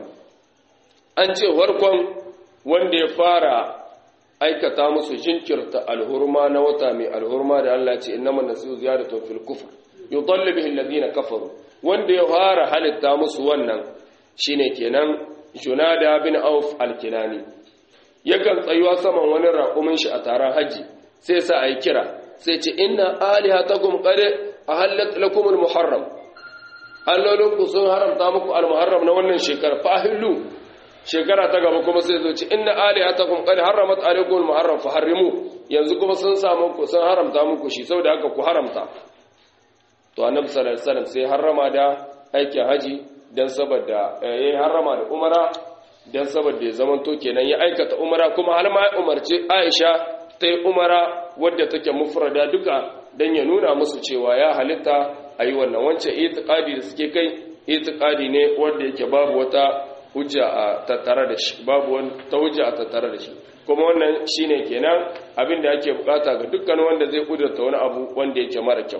an ce farkon wanda ya fara aikata musu jinkirta alhurma na wata mai alhurma da Allah ce innama nasiru ziyaratu fil kufr yudallu bihi alladhina kafaru wanda ya fara halitta musu wannan shine kenan Junada bin Auf al-Kinani yakan tsayuwa saman wani raƙumin shi a taron haji sai sa ayi kira sai ce inna alihatakum qad ahallat lakum al-muharram allolinku sun haramta muku al-muharram na wannan shekara fa ahillu shekara ta gaba kuma sai zo ci inna alihatakum qad harramat alaykum al-muharram fa harrimu yanzu kuma sun samu ku sun haramta muku shi saboda haka ku haramta to annabi sallallahu alaihi wasallam sai harrama da aikin haji dan saboda yayi harrama da umara dan saboda ya zaman to kenan ya aikata umara kuma har ma ya umarci Aisha ta yi umara wadda take mufrada duka dan ya nuna musu cewa ya halitta ayi wannan wancan itiqadi da suke kai itiqadi ne wanda yake babu wata hujja a tattare da shi babu wani ta hujja a tattare da shi kuma wannan shine kenan abin da ake bukata ga dukkan wanda zai kudurta wani abu wanda yake mara kyau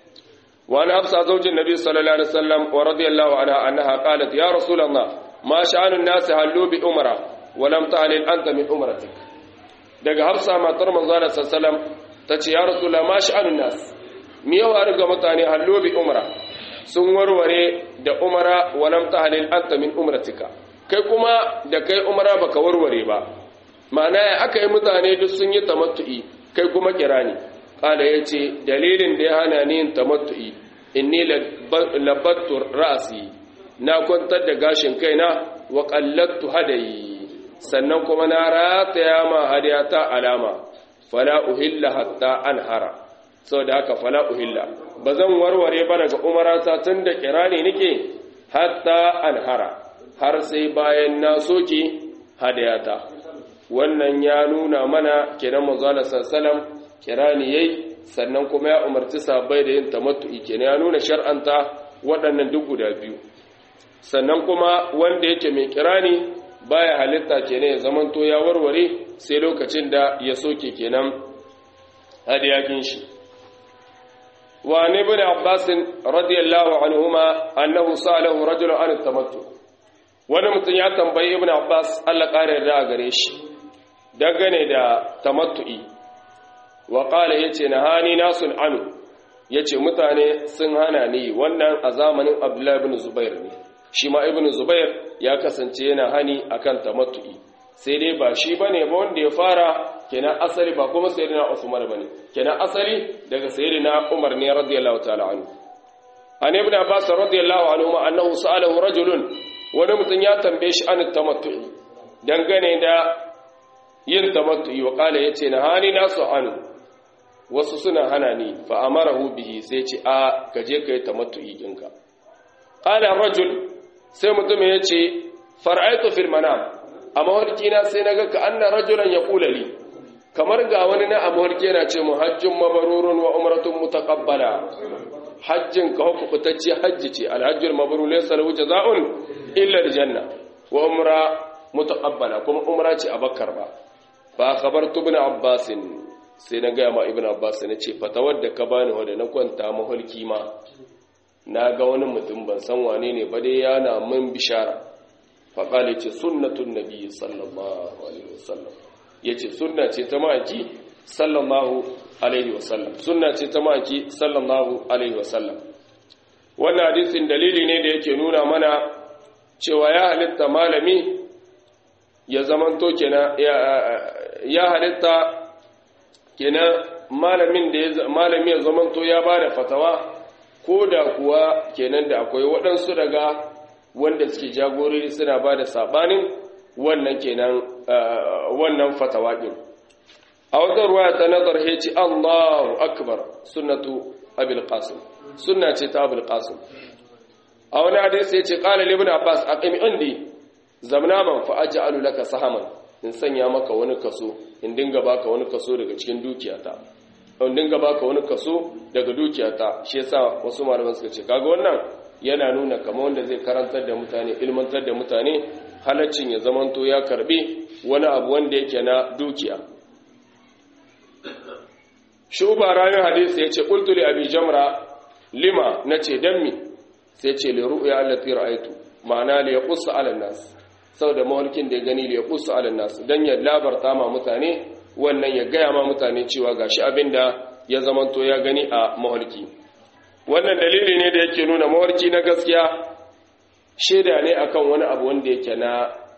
wa ana hafsa zaujin nabi sallallahu alaihi wasallam wa radiyallahu anha annaha qalat ya rasulullah ma sha'anun nas hallu bi umra wa lam ta'lil anta min umratik daga hafsa matar manzo sallallahu alaihi wasallam tace ya rasulullah ma sha'anun nas me yawa riga mutane hallu bi umra sun warware da umara wa lam ta'lil anta min umratika kai kuma da kai umara baka warware ba ma'ana ya aka yi mutane duk sun yi tamattu'i kai kuma kirani kala yace dalilin da ya hana ni yin tamattu'i inni labattu ra'si na kwantar da gashin kaina wa qallattu hadayi sannan kuma na rataya ma hadiyata alama fala uhilla hatta anhara saboda haka fala uhilla bazan warware ba daga umarata tun da kirani nake hatta anhara har sai bayan na soke hadayata wannan ya nuna mana kenan manzala sallam kirani yayi sannan kuma ya umarci sabai da yin tamattu'i kenan ya nuna shar'anta waɗannan duk guda biyu sannan kuma wanda yake mai kirani baya halitta kenan ya zamanto ya warware sai lokacin da ya soke kenan hadiyakin shi وعن ابن عباس رضي الله عنهما أنه سأله رجل عن التمتع wani mutum ya tambayi ibn Abbas Allah ƙarin da gare shi dangane da tamattu'i wa qala yace nahani nasun anu yace mutane sun hana ni wannan a zamanin Abdullah ibn Zubair ne shi ma ibn Zubair ya kasance yana hani akan tamattu'i sai dai ba shi bane ba wanda ya fara kenan asali ba kuma sayyidina Usman bane kenan asali daga sayyidina Umar ne radiyallahu ta'ala anhu an ibn Abbas radiyallahu anhu ma annahu sa'alahu rajulun wani mutum ya tambaye shi an tamattu'i dangane da yin tamattu'i wa kala yace na hani nasu anu wasu suna hana ni fa amarahu bihi sai ce a kaje kai tamattu'i dinka qala rajul sai mutum yace far'aitu fil manam a mawarkina sai naga ka anna rajulan yaqulu li kamar ga wani na amurke yana ce mu hajjin mabarurun wa umratun mutaqabbala hajjin ka hukutacce hajji ce alhajjul mabrur laysa lahu jazaa'un illa aljanna wa umra mutaqabbala kuma umra ce abakkar ba fa khabartu ibn abbas sai na ga ma ibn abbas ne ce fatawar da ka bani wanda na kwanta mahulki ma na ga wani mutum ban san wane ne ba dai yana min bishara faƙali ce sunnatun nabi sallallahu alaihi wasallam ya ce sunna ce ta ma'aiki sallallahu alaihi wasallam sunna ce ta ma'aiki sallallahu alaihi wasallam wannan hadisin dalili ne da yake nuna mana cewa ya halitta malami ya zamanto kenan ya halitta kenan malamin da malami ya zamanto ya bada fatawa ko da kuwa kenan da akwai waɗansu daga wanda suke jagorori suna bada sabanin wannan kenan wannan fatawa din a wata ruwaya ta nazar heci Allahu akbar sunnatu abul qasim sunna ce ta abul qasim a wani hadisi yace qala ibn abbas aqimi indi zamna man fa aj'alu laka sahaman in sanya maka wani kaso in dinga baka wani kaso daga cikin dukiyata in dinga baka wani kaso daga dukiyata shi yasa wasu malaman suka ce kaga wannan yana nuna kamar wanda zai karantar da mutane ilmantar da mutane halaccin ya zamanto ya karbi wani abu wanda yake na dukiya shuba ranar hadisi ya ce ƙultuli abi jamra lima na ce don mi sai ce le ru'ya allati ra'aitu ma'ana li yaqussu 'ala nas saboda mawalkin da ya gani li yaqussu 'ala nas dan ya labarta ma mutane wannan ya gaya ma mutane cewa gashi abinda ya zamanto ya gani a mawalki wannan dalili ne da yake nuna mawalki na gaskiya shaida ne akan wani abu wanda yake na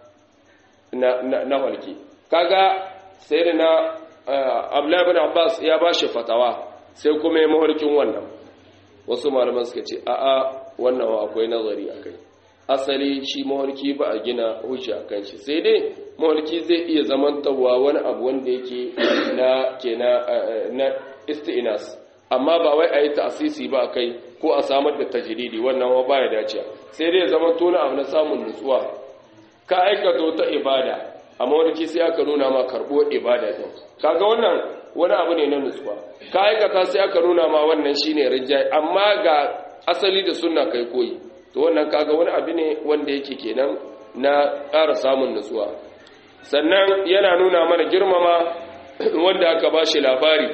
na na walki kaga sayyidina Abdullahi ibn Abbas ya bashi fatawa sai kuma ya mawarkin wannan wasu malaman suka ce a'a wannan akwai nazari akai asali shi mawarki ba a gina hujja kan shi sai dai mawarki zai iya zamantawa wani abu wanda yake na kena na isti'nas amma ba wai a yi ta'asisi ba kai ko a samar da tajiridi wannan wa baya dace sai dai zama tona abu na samun nutsuwa ka aikata ta ibada amma wani sai aka nuna ma karɓo ibada din kaga wannan wani abu ne na nutsuwa ka aikata sai aka nuna ma wannan shine rijai amma ga asali da sunna kai koyi to wannan kaga wani abu ne wanda yake kenan na ƙara samun nutsuwa sannan yana nuna mana girmama wanda aka ba shi labari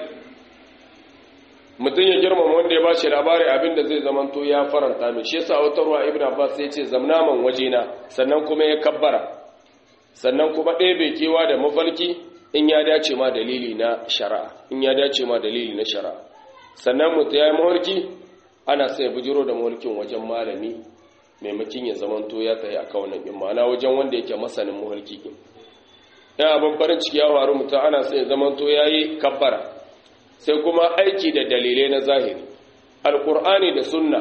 mutum ya girmama wanda ya ba shi labari abinda zai zamanto ya faranta mai shi yasa wata ruwa ibn abbas ya ce zamnaman wajena sannan kuma ya kabbara sannan kuma ɗaya bai kewa da mafarki in ya dace ma dalili na shari'a in ya dace ma dalili na shari'a sannan mutum ya yi mafarki ana sai bujiro da mafarkin wajen malami maimakin ya zamanto ya tsaye a kawunan in ma'ana wajen wanda yake masanin mafarki in ya abin farin ciki ya faru mutum ana sai zamanto ya yi kabbara sai kuma aiki da dalilai na zahiri alkur'ani da sunna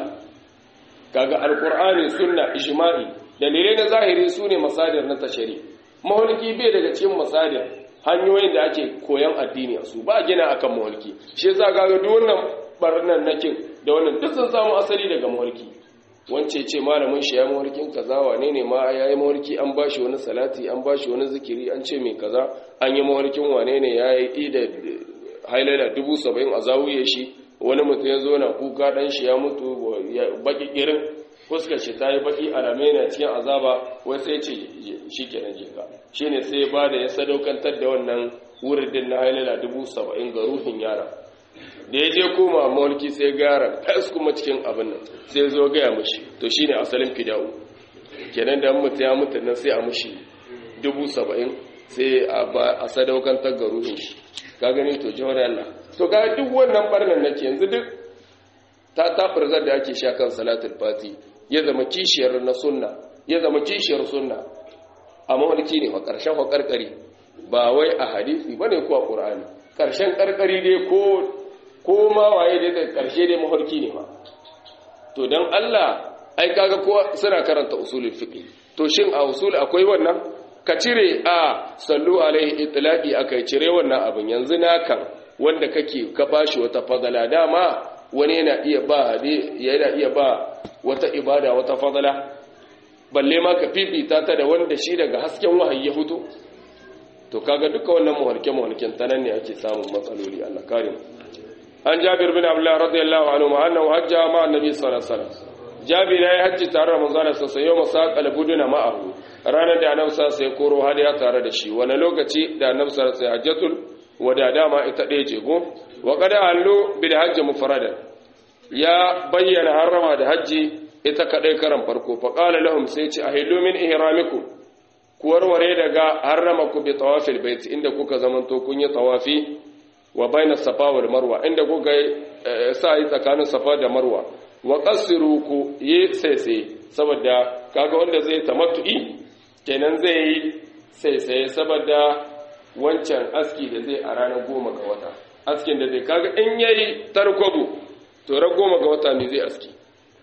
kaga alkur'ani sunna ijma'i dalilai na zahiri su ne masadir na tashari maholki bai daga cikin masadir hanyoyin da ake koyan addini a su ba gina akan maholki shi yasa kaga duk wannan barnan nakin da wannan duk sun samu asali daga maholki wance ce malamin shi ya mawarkin kaza wane ne ma ya yi mawarki an ba shi wani salati an ba shi wani zikiri an ce mai kaza an yi mawarkin wane ne ya yi da hailala dubu saba'in a zawuye shi wani mutum ya zo na kuka dan shi ya mutu baki irin fuskar shi ta yi baki alamai na cikin azaba wai sai ce shi kenan jika shi ne sai ba da ya sadaukantar da wannan wuridin na hailala dubu saba'in ga ruhin yara da ya je koma mulki sai gara fes kuma cikin abin nan sai zo gaya mushi to shi ne asalin fida'u kenan da mutu ya mutu nan sai a mushi dubu saba'in sai a sadaukantar ga ruhin shi ka gani to jihar Allah to ga duk wannan barnan nake yanzu duk ta tafirzar da ake sha kan salatul fati ya zama kishiyar na sunna ya zama kishiyar sunna a mawalki ne wa ƙarshen wa ƙarƙari ba wai a hadisi bane ko a ƙur'ani ƙarshen ƙarƙari dai ko ko ma waye dai da ƙarshe dai mafarki ne ma to dan Allah ai kaga ko suna karanta usulul fiqh to shin a usul akwai wannan ka cire a sallu alaihi itlaqi akai cire wannan abin yanzu nakan wanda kake ka bashi wata fadala dama wani yana iya ba hade yana iya ba wata ibada wata fadala balle ma ka fifita ta da wanda shi daga hasken wahayi ya fito to kaga duka wannan muhalke muhalken tanan ne ake samun matsaloli Allah karim an Jabir bin Abdullah radiyallahu anhu annahu hajja ma annabi sallallahu alaihi wasallam Jabir yayi hajji tare da manzon Allah sallallahu alaihi wasallam yau buduna ma'ahu ranar da annabi sallallahu alaihi koro hadiya tare da shi wani lokaci da annabi sallallahu alaihi hajjatul wada dama ita ɗaya ce go wa qad allu bil hajj mufradan ya bayyana harama da hajji ita kadai karan farko fa qala lahum sai ce ahillu min ihramikum ku warware daga harrama ku bi tawafil bait inda kuka zamanto kun yi tawafi wa baina safa wal marwa inda kuka sa yi tsakanin safa da marwa wa qasiru ku yi sai saboda kaga wanda zai tamattu'i kenan zai yi sai saboda wancan aski da zai a ranar goma ga wata askin da zai kaga in yayi tarkobu to ran goma ga wata ne zai aski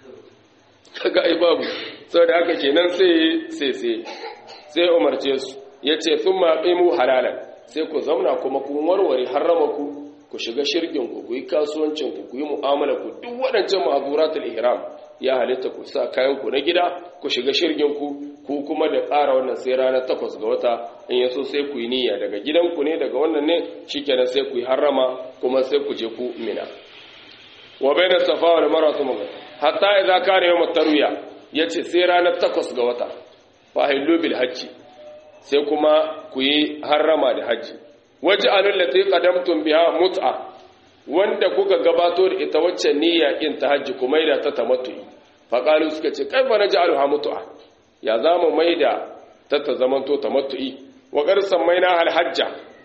kaga ai babu saboda haka kenan sai sai sai sai umarce su yace thumma qimu halalan sai ku zauna kuma ku warware harrama ku ku shiga shirgin ku ku yi kasuwancin ku ku yi mu'amala ku duk waɗancan ma'azuratul ihram ya halitta ku sa kayan ku na gida ku shiga shirgin ku ku kuma da ƙara wannan sai ranar takwas ga wata in yaso sai ku yi niyya daga gidanku ne daga wannan ne shikenan sai ku yi harrama kuma sai ku je ku mina wa bayna safa wal marwa thumma hatta idza kana yawm at-tarwiya yace sai ranar takwas ga wata fa hillu bil hajji sai kuma ku yi harrama da hajji waj'alul lati qadamtum biha mut'a wanda kuka gabato da ita wacce niyya in ta hajji kuma ida ta tamattu'i fa qalu suka ce kaifa naj'aluha mut'a ya zamu maida ta ta zamanto tamattu'i wa qad sammayna al hajja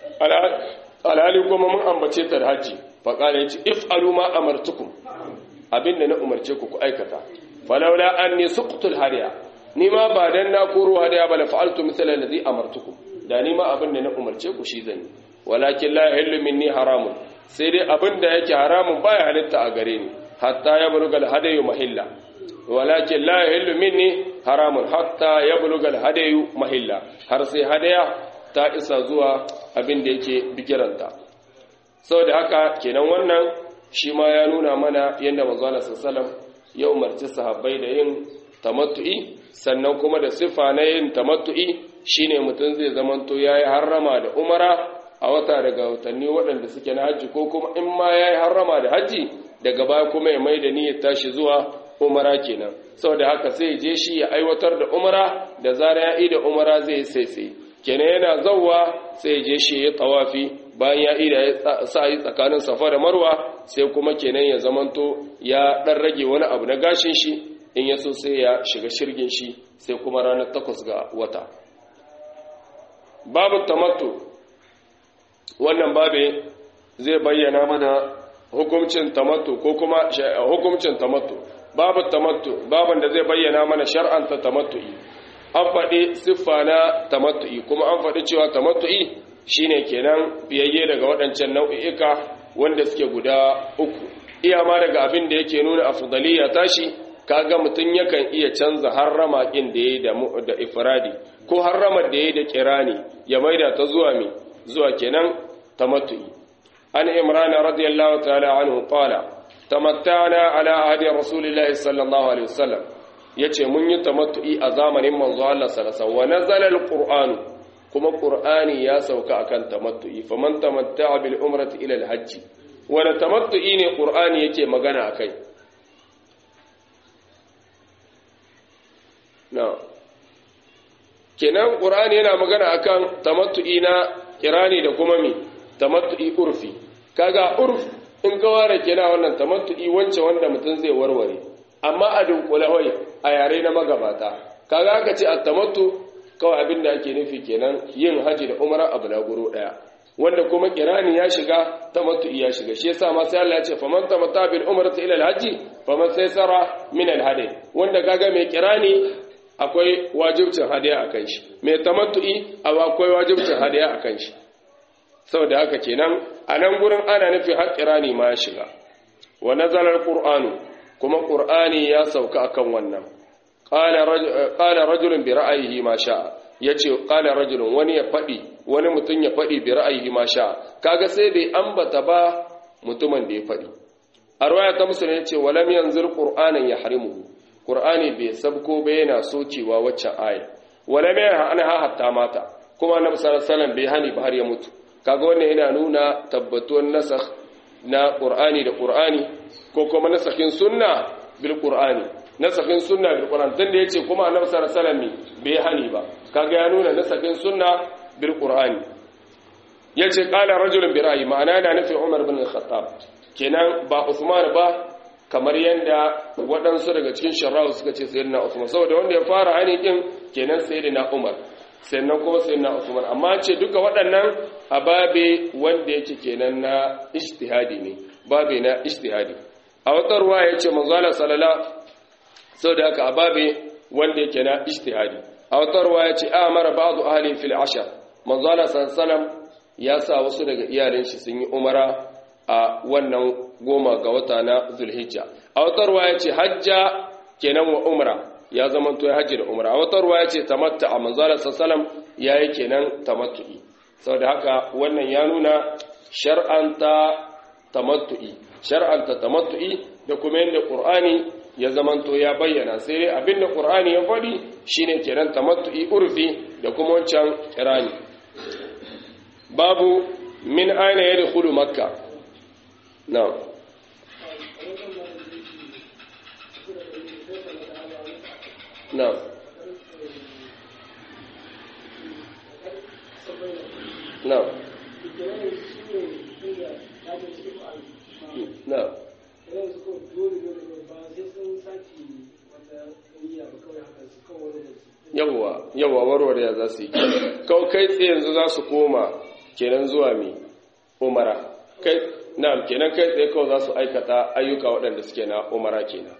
alhali kuma mun ambace ta da hajji fa qala yace if'alu ma amartukum abinda na umarce ku ku aikata falawla anni suqtul hadiya ni ma ba dan na koro hadiya ba la fa'altu mithla alladhi amartukum da ni ma abinda na umarce ku shi zan walakin la yahillu minni haramun sai dai abinda yake haramun baya halitta a gare ni hatta yabluga al-hadayu mahilla walakin la yahillu minni haramun hatta yabluga al-hadayu mahilla har sai hadaya ta isa zuwa abinda yake bigiranta saboda haka kenan wannan shi ma ya nuna mana yadda manzo Allah sallallahu ya umarci sahabbai da yin tamattu'i sannan kuma da sifa na yin tamattu'i shine mutum zai zamanto yayi harrama da umara a wata daga watanni waɗanda suke na hajji ko kuma in ma yayi harrama da hajji daga baya kuma ya mai da niyyar tashi zuwa umara kenan saboda haka sai je shi ya aiwatar da umara da zara ya yi da umara zai sai sai kenan yana zawwa sai je shi ya tawafi bayan ya ida ya sa yi tsakanin safa da marwa sai kuma kenan ya zamanto ya dan rage wani abu na gashin shi in ya so sai ya shiga shirgin shi sai kuma ranar takwas ga wata babu tamattu wannan babe zai bayyana mana hukuncin tamattu ko kuma hukuncin tamattu babu tamattu babin da zai bayyana mana shar'anta tamattu'i an faɗi siffa na tamattu'i kuma an faɗi cewa tamattu'i shine kenan biyayye daga waɗancan nau'i'ika wanda suke guda uku iya ma daga abin da yake nuna afdaliya tashi kaga mutum yakan iya canza harrama ɗin da yayi da ifradi ko harramar da yayi da kirani ya maida ta zuwa mi zuwa kenan tamattu'i an imran radiyallahu ta'ala anhu qala tamatta'na ala ahdi rasulillahi sallallahu alaihi wasallam yace mun yi tamattu'i a zamanin manzo Allah sallallahu alaihi wasallam wa nazala alqur'anu kuma qur'ani ya sauka akan tamattu'i faman tamatta'a bil umrati ila al hajj wala tamattu'i ne qur'ani yake magana akai na kenan qur'ani yana magana akan tamattu'i na kirani da kuma mi tamattu'i urfi kaga urf in ka ware kenan wannan tamattu'i wance wanda mutum zai warware amma a dunkule wai a yare na magabata kaga aka ce at-tamattu kawai abin da ake nufi kenan yin haji da umara abu na guro daya wanda kuma kirani ya shiga tamattu'i ya shiga shi yasa ma sai Allah ya ce faman tamatta bil umrati ila al-hajji faman saysara min al-hadi wanda kaga mai kirani akwai wajibcin hadiya akan shi mai tamattu'i akwai wajibcin hadiya akan shi saboda haka kenan a nan gurin ana nufi har kirani ma ya shiga wa nazala al-qur'anu kuma qur'ani ya sauka akan wannan qala rajulun bi ra'ayihi ma sha'a yace qala rajulun wani ya fadi wani mutum ya fadi bi ra'ayihi ma sha'a kaga sai bai ambata ba mutumin da ya fadi a riwaya ta musulmi yace walam yanzur qur'anan yahrimuhu qur'ani bai sabko ba yana sokewa waccan aya walam yanha hatta mata kuma annabi sallallahu alaihi wasallam bai hani ba har ya mutu kaga wannan yana nuna tabbatuwar nasakh na qur'ani da qur'ani ko kuma nasakhin sunna bil qur'ani nasakhin sunna bil qur'an dan da yace kuma annabi sallallahu alaihi wasallam bai hani ba kaga ya nuna nasakhin sunna bil qur'ani yace qala rajulun bi ra'yi ma'ana yana nufin Umar bin Khattab kenan ba Usman ba kamar yadda waɗansu daga cikin sharrahu suka ce sayyidina Usman saboda wanda ya fara hani din kenan sayyidina Umar sannan kuma sayyidina Usman amma ce duka waɗannan ababe wanda yake kenan na ijtihadi ne babe na ijtihadi a wata ruwa yace manzo Allah sallallahu saboda haka ababe wanda yake na ijtihadi a wata ruwa yace amara ba'du ahli fil ashar manzo Allah sallallahu ya sa wasu daga iyalin shi sun yi umara a wannan goma ga wata na zulhijja a wata ruwa ya ce hajja kenan wa umra ya zama to ya hajji da umra a wata ruwa ya ce tamatta a manzala sassalam ya yi kenan tamattu'i saboda haka wannan ya nuna shar'anta tamattu'i shar'anta tamattu'i da kuma yadda qur'ani ya zama to ya bayyana sai dai abinda qur'ani ya faɗi shine kenan tamattu'i urfi da kuma wancan kirani babu min aina yadkhulu makka na'am نعم نعم نعم yawwa yawwa warware za su yi kawai kai tsaye yanzu za su koma kenan zuwa mi umara kai na'am kenan kai tsaye kawai za su aikata ayyuka waɗanda suke na umara kenan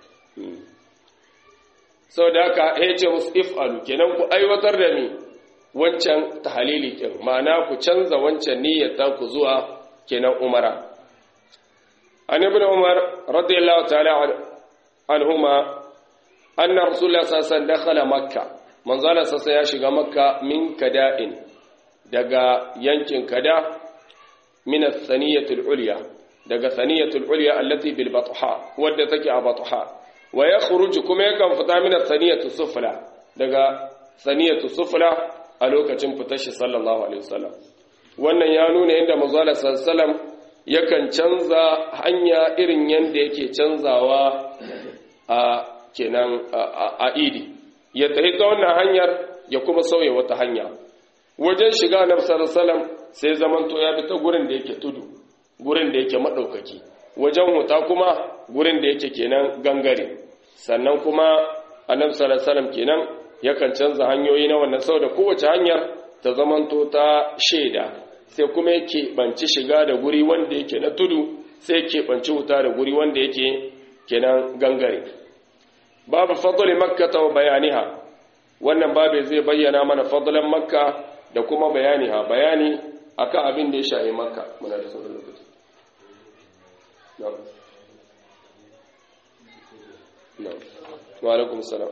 sau da haka ya ce musu if'alu kenan ku aiwatar da mi wancan tahalili kin ma'ana ku canza wancan niyyata ku zuwa kenan umara an ibn umar radiyallahu ta'ala anhuma anna rasulullah sallallahu alaihi wasallam dakhala makka manzo Allah sassa ya shiga makka min kada'in daga yankin kada min as-saniyatul ulya daga saniyatul ulya allati bil batha wadda take a batha wa ya khuruju kuma yakan fita min saniyatu sufla daga saniyatu sufla a lokacin fitar shi sallallahu alaihi wasallam wannan ya nuna inda manzo Allah sallallahu yakan canza hanya irin yanda yake canzawa a kenan a idi ya tafi ta wannan hanyar ya kuma sauya wata hanya wajen shiga annabi sallallahu alaihi sai zamanto ya bi ta gurin da yake tudu gurin da yake madaukaki wajen huta kuma gurin da yake kenan gangare sannan kuma annabi sallallahu alaihi wasallam kenan yakan canza hanyoyi na wannan saboda kowace hanyar ta zamanto ta sheda sai kuma yake banci shiga da guri wanda yake na tudu sai yake banci huta da guri wanda yake kenan gangare babu fadli makka wa bayaniha wannan babu zai bayyana mana fadlan makka da kuma bayaniha bayani akan abin da ya shahi makka muna da sauran lokaci wa alaikum salam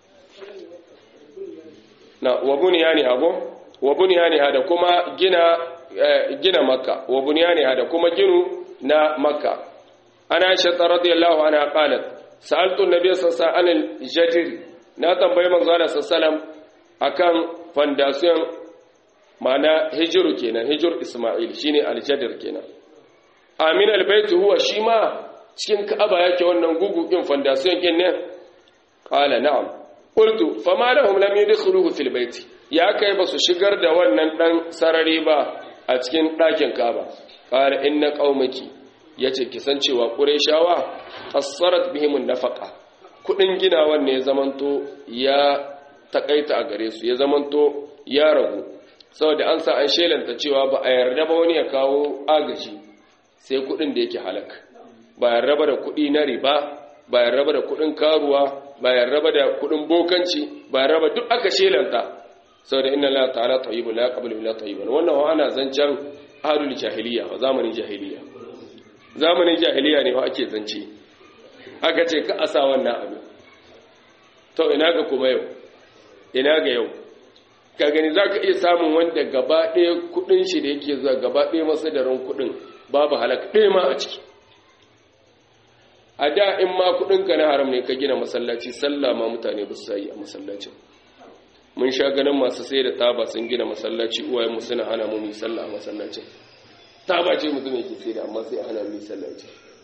na wa bunyaniha go wa bunyaniha da kuma gina gina makka wa bunyaniha da kuma ginu na makka ana aisha radiyallahu anha qalat sa'altu an-nabiy sallallahu alaihi wasallam al-jadir na tambayi manzo Allah sallallahu akan fondation mana hijiru kenan hijir isma'il shine al-jadir kenan amin al-bait huwa shi ma cikin ka'aba yake wannan gugukin fondation kin ne qala na'am qultu fama lahum lam yadkhuluhu fil bait ya kai basu shigar da wannan dan sarari ba a cikin ɗakin ka'aba qala inna qaumaki yace kisan cewa qurayshawa qassarat bihim nafaqa kudin ginawan ne ya zamanto ya takaita a gare su ya zamanto ya ragu saboda an sa an shelanta cewa ba a yarda ba wani ya kawo agaji sai kudin da yake halak ba yarda ba da kudi na riba ba yarda ba da kudin karuwa ba yarda ba da kudin bokanci ba yarda ba duk aka shelanta saboda inna la ta'ala tayyibun la yaqbalu illa tayyiban wannan wa ana zancan ahlul jahiliya wa zamanin jahiliya zamanin jahiliya ne fa ake zance aka ce ka asa wannan abin to ina ga kuma yau ina ga yau ka gani za ka iya samun wanda gaba ɗaya kuɗin shi da yake zuwa gaba ɗaya masadarin kuɗin babu halak ɗaya ma a ciki a da in ma kuɗinka na haram ne ka gina masallaci sallah ma mutane ba su yi a masallacin mun sha ganin masu sai da taba sun gina masallaci uwayen mu suna hana mu yi sallah a masallacin taba ce mutum yake sai da amma sai hana mu yi sallaci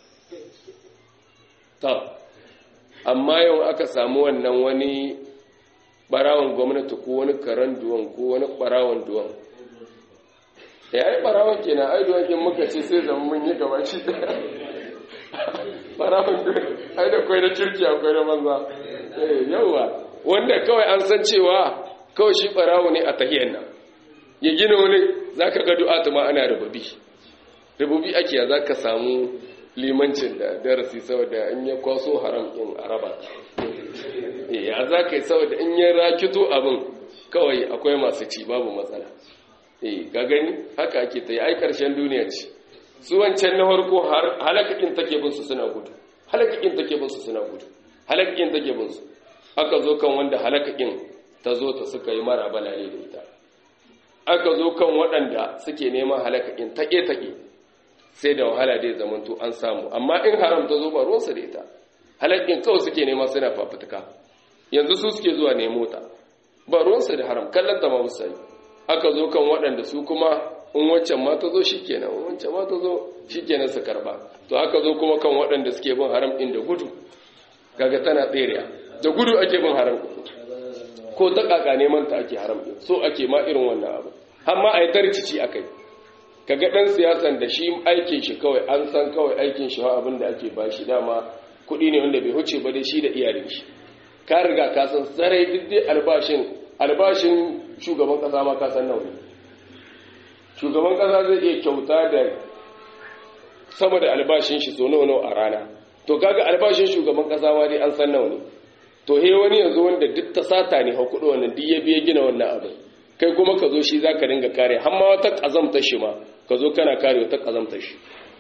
ta amma yau aka samu wannan wani barawon gwamnati ko wani karen duwan ko wani barawon duwan ya yi barawon kenan ai duwan kin muka ce sai zama mun yi gaba shi barawon duwan ai da kwai na kirki akwai na banza yawa wanda kawai an san cewa kawai shi barawo ne a tahiyar nan ya gina wani za ka ga du'atu ma ana rububi rububi ake za ka samu limancin da darasi saboda in ya kwaso haram in araba ya za ka yi saboda in ya rakito abin kawai akwai masu ci babu matsala eh ga gani haka ake ta yi ai karshen duniya ce su wancan na farko halakakin take bin su suna gudu halakakin take bin su suna gudu halakakin take bin su aka zo kan wanda halakakin ta zo ta suka yi mara balale da ita aka zo kan waɗanda suke neman halakakin take-take sai da wahala dai zamanto an samu amma in haram ta zo ba ruwansa da ita halakakin kawai suke nema suna fafutuka yanzu su suke zuwa nemo ta ba ruwansa da haram kallon ta ma musayi aka zo kan waɗanda su kuma in wancan ma ta zo shi kenan in wancan ma ta zo shi kenan su karba to aka zo kuma kan waɗanda suke bin haram ɗin da gudu kaga tana tseriya da gudu ake bin haram ko ta kaka neman ta ake haram ɗin so ake ma irin wannan abu amma a yi tarcici a kai kaga ɗan siyasan da shi aikin shi kawai an san kawai aikin shi abin da ake ba shi dama kuɗi ne wanda bai huce ba dai shi da iyalin shi ka riga ka san sarai duk dai albashin albashin shugaban kasa ma ka san nawa shugaban kasa zai iya kyauta da sama da albashin shi so nawa nawa a rana to kaga albashin shugaban kasa ma dai an san nawa ne to he wani yanzu wanda duk ta sata ne hakudu wannan duk ya biya gina wannan abin kai kuma ka zo shi zaka dinga kare har ma wata kazamta shi ma ka zo kana kare wata kazamta shi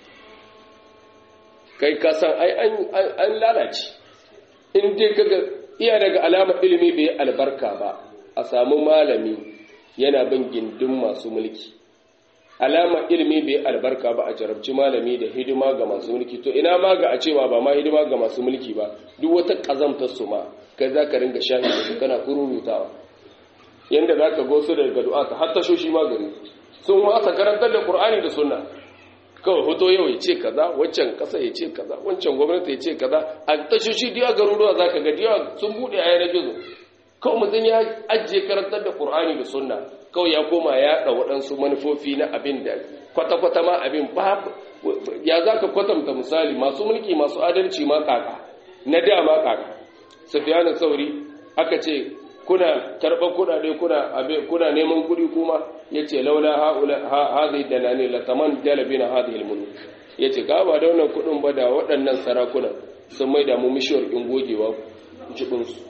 kai ka san ai an lalace in dai kaga iya daga alamar ilimi bai albarka ba a samu malami yana bin gindin masu mulki alamar ilimi bai albarka ba a jarabci malami da hidima ga masu mulki to ina ma ga a cewa ba ma hidima ga masu mulki ba duk wata kazamtar su ma kai za ka ringa shahi da su kana kururutawa yanda za ka gosu daga du'a ta har tashoshi magani sun wasa karantar da qur'ani da sunna kawai hoto yau ya ce kaza waccan kasa ya ce kaza wancan gwamnati ya ce kaza a tashoshi diya garuruwa za ka ga diya sun buɗe a yanar gizo kawai mutum ya ajiye karantar da ƙur'ani da sunna kawai ya koma ya ɗa waɗansu manufofi na abin da kwata-kwata ma abin babu ya za ka kwatanta misali masu mulki masu adalci ma kaka na da ma kaka sufiyanu sauri aka ce kuna karɓar kuɗaɗe kuna neman kuɗi kuma ya ce laula hazi da na ne lataman dalabi na hazi ilmunu ya ce ka ba da wannan kuɗin ba da waɗannan sarakuna sun mai damu mishiyar in gogewa jibinsu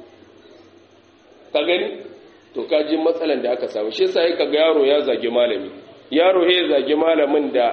ka gani to ka ji matsalan da aka samu shi sai ka ga yaro ya zage malami yaro ya zage malamin da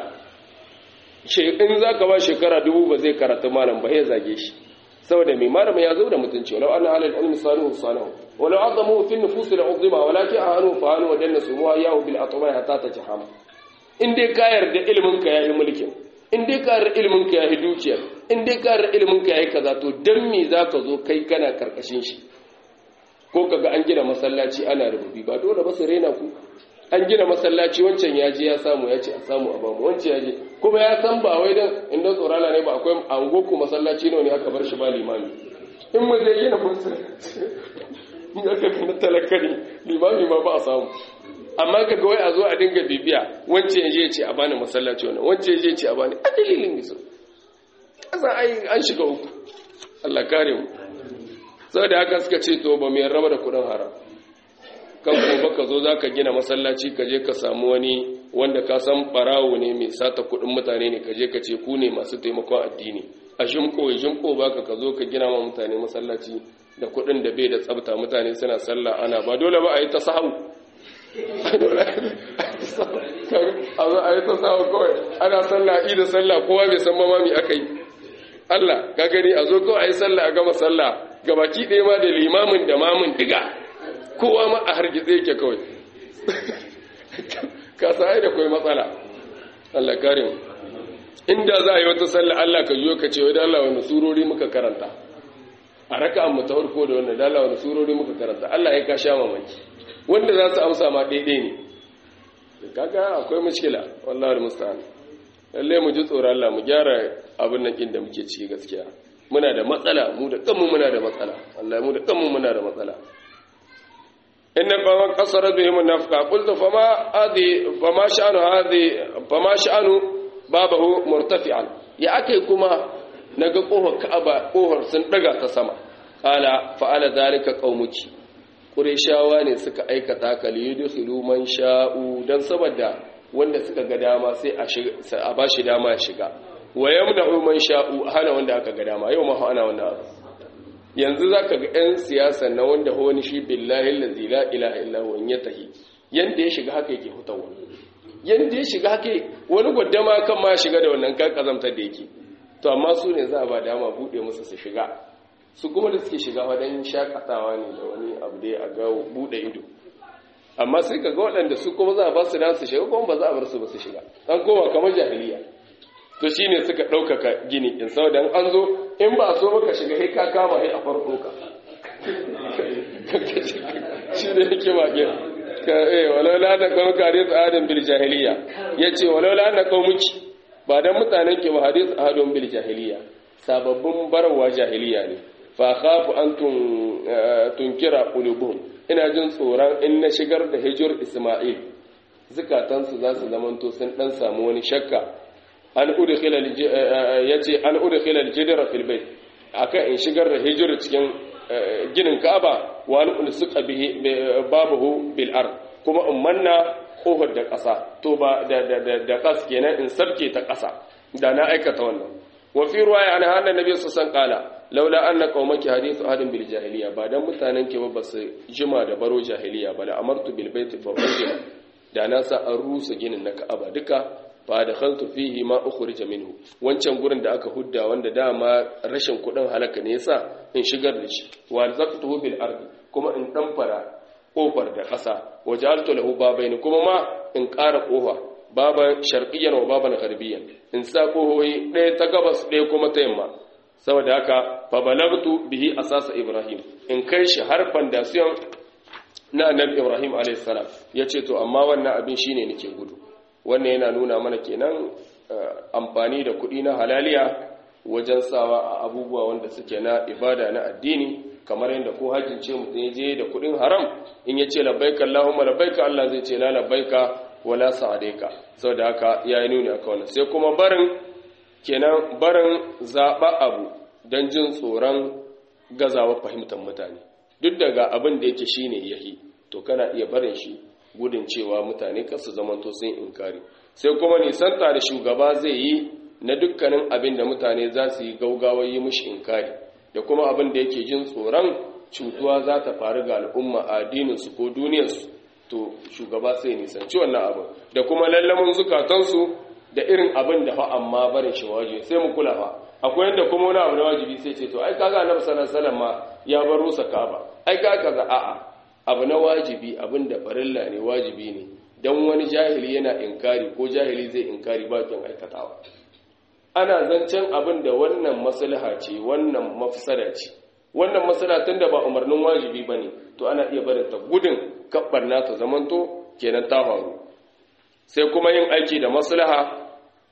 in za ka ba shekara dubu ba zai karatu malam ba ya zage shi saboda mai malamin ya zo da mutunci walau ana halal ilmi sanu sanu walau azamu fi nufus la uzima walakin ahanu fa anu wadanna sumuha yahu bil atma hatta tajham in dai ka yarda ilimin ka yayi mulkin in dai ka yarda ilimin ka yayi dukiya in dai ka yarda ilimin ka yayi kaza to dan me zaka zo kai kana karkashin shi ko kaga an gina masallaci ana rububi ba dole ba su rena ku an gina masallaci wancan ya je ya samu ya ce a samu a bamu wancan ya je kuma ya san ba wai dan inda tsorala ne ba akwai angoku masallaci ne aka bar shi ba limami in mu zai gina masallaci in aka gina talaka ne limami ma ba a samu amma ka ga wai a zo a dinga bibiya wancan ya je ce a bani masallaci wannan wancan ya je ce a bani a dalilin biso kasa ai an shiga uku Allah kare mu saboda haka suka ce to ba mai raba da kudin haram kan gobe ka zo za ka gina masallaci ka je ka samu wani wanda ka san barawo ne mai sata kudin mutane ne ka je ka ce ku ne masu taimakon addini a shimko ya shimko baka ka zo ka gina ma mutane masallaci da kudin da bai da tsabta mutane suna sallah ana ba dole ba a yi ta sahu a zo a yi ta sahu kawai ana sallah a da sallah kowa bai san mamami aka yi Allah ka gani a zo kawai a yi sallah a gama sallah gabaki ɗaya ma da limamin da mamun diga kowa ma a hargitse yake kawai ka sa'ai da kawai matsala Allah kare mu inda za a yi wata sallah Allah ka yiwu ka ce wai da Allah wani surori muka karanta a raka an ta farko da wannan da Allah wani surori muka karanta Allah ya ka sha mamaki wanda za su amsa ma daidai ne kaga akwai mushkila wallahi musta'an lalle mu ji tsoron Allah mu gyara abin nan da muke ciki gaskiya muna da matsala mu da kanmu muna da matsala Allah mu da kanmu muna da matsala inna fama qasara bihim nafqa qultu fama hadi fama sha'anu hadi fama sha'anu babahu murtafi'an ya akai kuma naga kofar ka'aba kofar sun daga ta sama qala fa'ala zalika qaumuki qurayshawa ne suka aikata ka liyudkhilu man sha'u dan saboda wanda suka ga dama sai a shiga a bashi dama ya shiga wa yamna'u man sha'u hana wanda aka ga dama yau ma hana wannan abu yanzu zaka ga ɗan siyasa na wanda wani shi billahi allazi la ilaha illa huwa in yatahi yanda ya shiga haka yake hutawa yanda ya shiga haka wani gwaddama kan ma shiga da wannan kan kazamtar da yake to amma su ne za a ba dama bude musu su shiga su kuma da suke shiga wadan shakatawa ne da wani abu da a ga bude ido amma sai ka ga waɗanda su kuma za a ba su da su shiga kuma ba za a bar su ba su shiga an koma kamar jahiliya to shine suka ɗaukaka gini in saboda an zo in ba a so maka shiga sai ka kama sai a farko ka shi da yake bakin ka eh walau la da kawo hadith adam bil jahiliya yace walau la da kawo muki ba dan mutanen ke ba hadith adam bil jahiliya sababbin barawa jahiliya ne fa khafu an tun tunkira qulubuhum ina jin tsoron in na shigar da hijir isma'il zukatansu za su zamanto sun dan samu wani shakka an udkhila yace an udkhila al-jidra fil bayt akan in shigar da hijir cikin ginin Ka'aba wa an ulsuqa bihi babuhu bil ard kuma in manna kofar da ƙasa to ba da da da, da ƙas kenan in sarke ta ƙasa da na aikata wannan wa fi ruwaya an hada nabi sallallahu alaihi wasallam laula anna qaumaki hadithu ahadin bil jahiliya ba dan mutanen ke ba su jima da baro jahiliya ba la amartu bil baiti fa da na sa an rusa ginin na Ka'aba duka fa da khaltu fihi ma ukhrija minhu wancan gurin da aka hudda wanda dama rashin kudin halaka ne yasa in shigar da shi wa zaqtuhu bil ardi kuma in damfara kofar da ƙasa wajaltu lahu babaini kuma ma in ƙara kofa baban sharqiyyan wa baban gharbiyan in sa kohoyi ɗaya ta gabas ɗaya kuma ta yamma saboda haka fa balagtu bihi asasa ibrahim in kai shi har foundation na annabi ibrahim alayhi salam yace to amma wannan abin shine nake gudu wannan yana nuna mana kenan amfani da kuɗi na halaliya wajen sawa a abubuwa wanda suke na ibada na addini kamar yadda ko hajjin ce mutum ya je da kuɗin haram in ya ce labbaika Allahumma labbaika Allah zai ce la labbaika wala sa'adaika saboda haka ya yi nuni aka wannan sai kuma barin kenan barin zaɓa abu don jin tsoron gazawa fahimtar mutane duk daga abin da yake shine yahi to kana iya barin shi gudun cewa mutane kasu zamanto sun inkari sai kuma nisanta da shugaba zai yi na dukkanin abin da mutane za su yi gaugawa yi mushi inkari da kuma abin da yake jin tsoron cutuwa za ta faru ga al'umma a addininsu ko duniyarsu to shugaba sai nisanci wannan abin da kuma lallamin zukatansu da irin abin da fa amma barin shi wajibi sai mu kula fa akwai yadda kuma wani abu na wajibi sai ce to ai kaga annabi sallallahu alaihi wasallam ma ya bar rusa kaba ai kaga kaza a'a abu na wajibi abin da farilla ne wajibi ne dan wani jahili yana inkari ko jahili zai inkari ba kin aikatawa ana zancen abin da wannan maslaha ce wannan mafsada ce wannan maslaha tunda ba umarnin wajibi bane to ana iya barin ta gudun kabbar na ta zamanto kenan ta faru sai kuma yin aiki da maslaha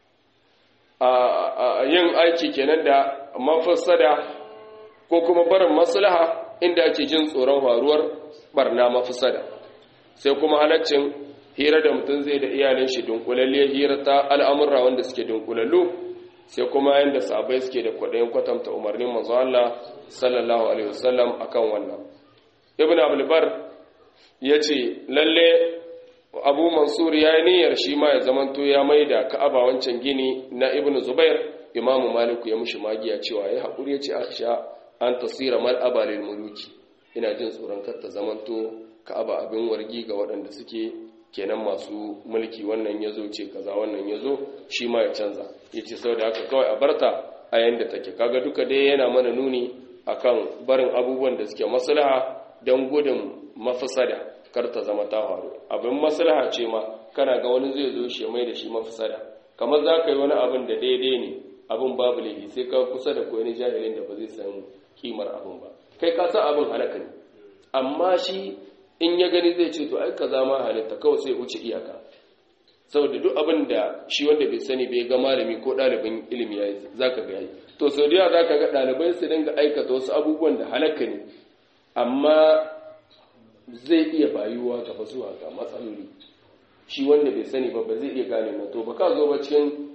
a yin aiki kenan da mafsada ko kuma barin maslaha inda ake jin tsoron faruwar barna mafsada sai kuma halaccin hira da mutum zai da iyalin shi dunkulalle hira ta al'amurra wanda suke dunkulallu sai kuma yanda sahabbai suke da kwaɗayin kwatanta umarnin manzo Allah sallallahu alaihi wasallam akan wannan ibnu abdul bar yace lalle abu mansur ya yi niyyar shi ma ya zamanto ya mai da ka'aba wancan gini na ibn zubair imamu maliku ya mushi magiya cewa ya haƙuri ya ce a sha an tasira mal'aba lil muluki ina jin tsoron kar ta zamanto ka'aba abin wargi ga waɗanda suke kenan masu mulki wannan ya zo ce kaza wannan ya zo shi ma ya canza ya ce sau da haka kawai a barta a yanda take kaga duka dai yana mana nuni akan barin abubuwan da suke maslaha don gudun mafisada kar ta zama ta faru abin maslaha ce ma kana ga wani zai zo shi mai da shi mafisada kamar za ka yi wani abin da daidai ne abin babu laifi sai ka kusa da koyi jahilin da ba zai san kimar abin ba kai ka san abin halaka ne amma shi in ya gani zai ce to ai kaza ma halitta kawai sai wuce iyaka saboda duk abin da shi wanda bai sani bai ga malami ko ɗalibin ilimi ya yi za ka ga yi to sau da yawa za ka ga ɗalibai su dinga aikata wasu abubuwan da halaka ne amma zai iya bayuwa gaba zuwa ga matsaloli shi wanda bai sani ba ba zai iya gane na to ba ka zo ba cikin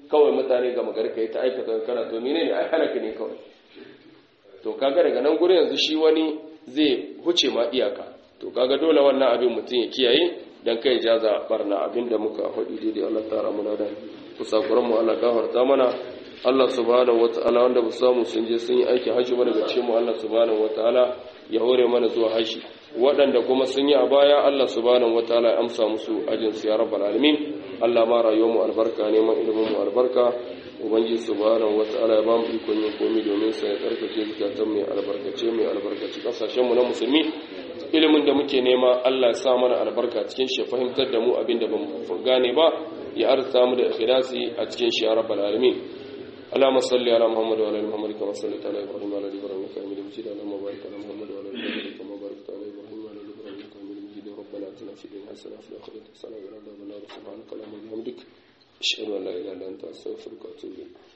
kawai mutane ga magari kai ta aikata kana to menene ai halaka ne kawai to kaga daga nan gurin yanzu shi wani zai huce ma iyaka to kaga dole wannan abin mutum ya kiyaye dan kai jaza barna abinda muka faɗi daidai Allah tara muna da kusakuran mu Allah gafarta mana Allah subhanahu wataala wanda ba samu sun je sun yi aiki haji ba daga cikin mu Allah subhanahu wataala ya hore mana zuwa haji waɗanda kuma sun yi a baya Allah subhanahu wataala ya amsa musu ajin su ya rabbal alamin Allah ma rayuwar mu albarka ne man ilimin mu albarka ubangiji subhanahu wataala ya ba mu ikon yin komai domin sa ya tsarkake zukatan mai albarkace mai albarkaci kasashen mu na musulmi ilimin da muke nema Allah ya sa mana albarka cikin shi fahimtar da mu abin da bamu gane ba ya arsa mu da ikhlasi a cikin shi ya rabbal alamin اللهم صل على محمد وعلى ال محمد كما صليت على ابراهيم وعلى ال ابراهيم انك حميد مجيد اللهم بارك على محمد وعلى ال محمد كما باركت على ابراهيم وعلى ال ابراهيم انك حميد مجيد ربنا اتنا في الدنيا حسنه وفي الاخره حسنه وقنا عذاب النار سبحانك اللهم وبحمدك اشهد ان لا اله الا انت استغفرك واتوب اليك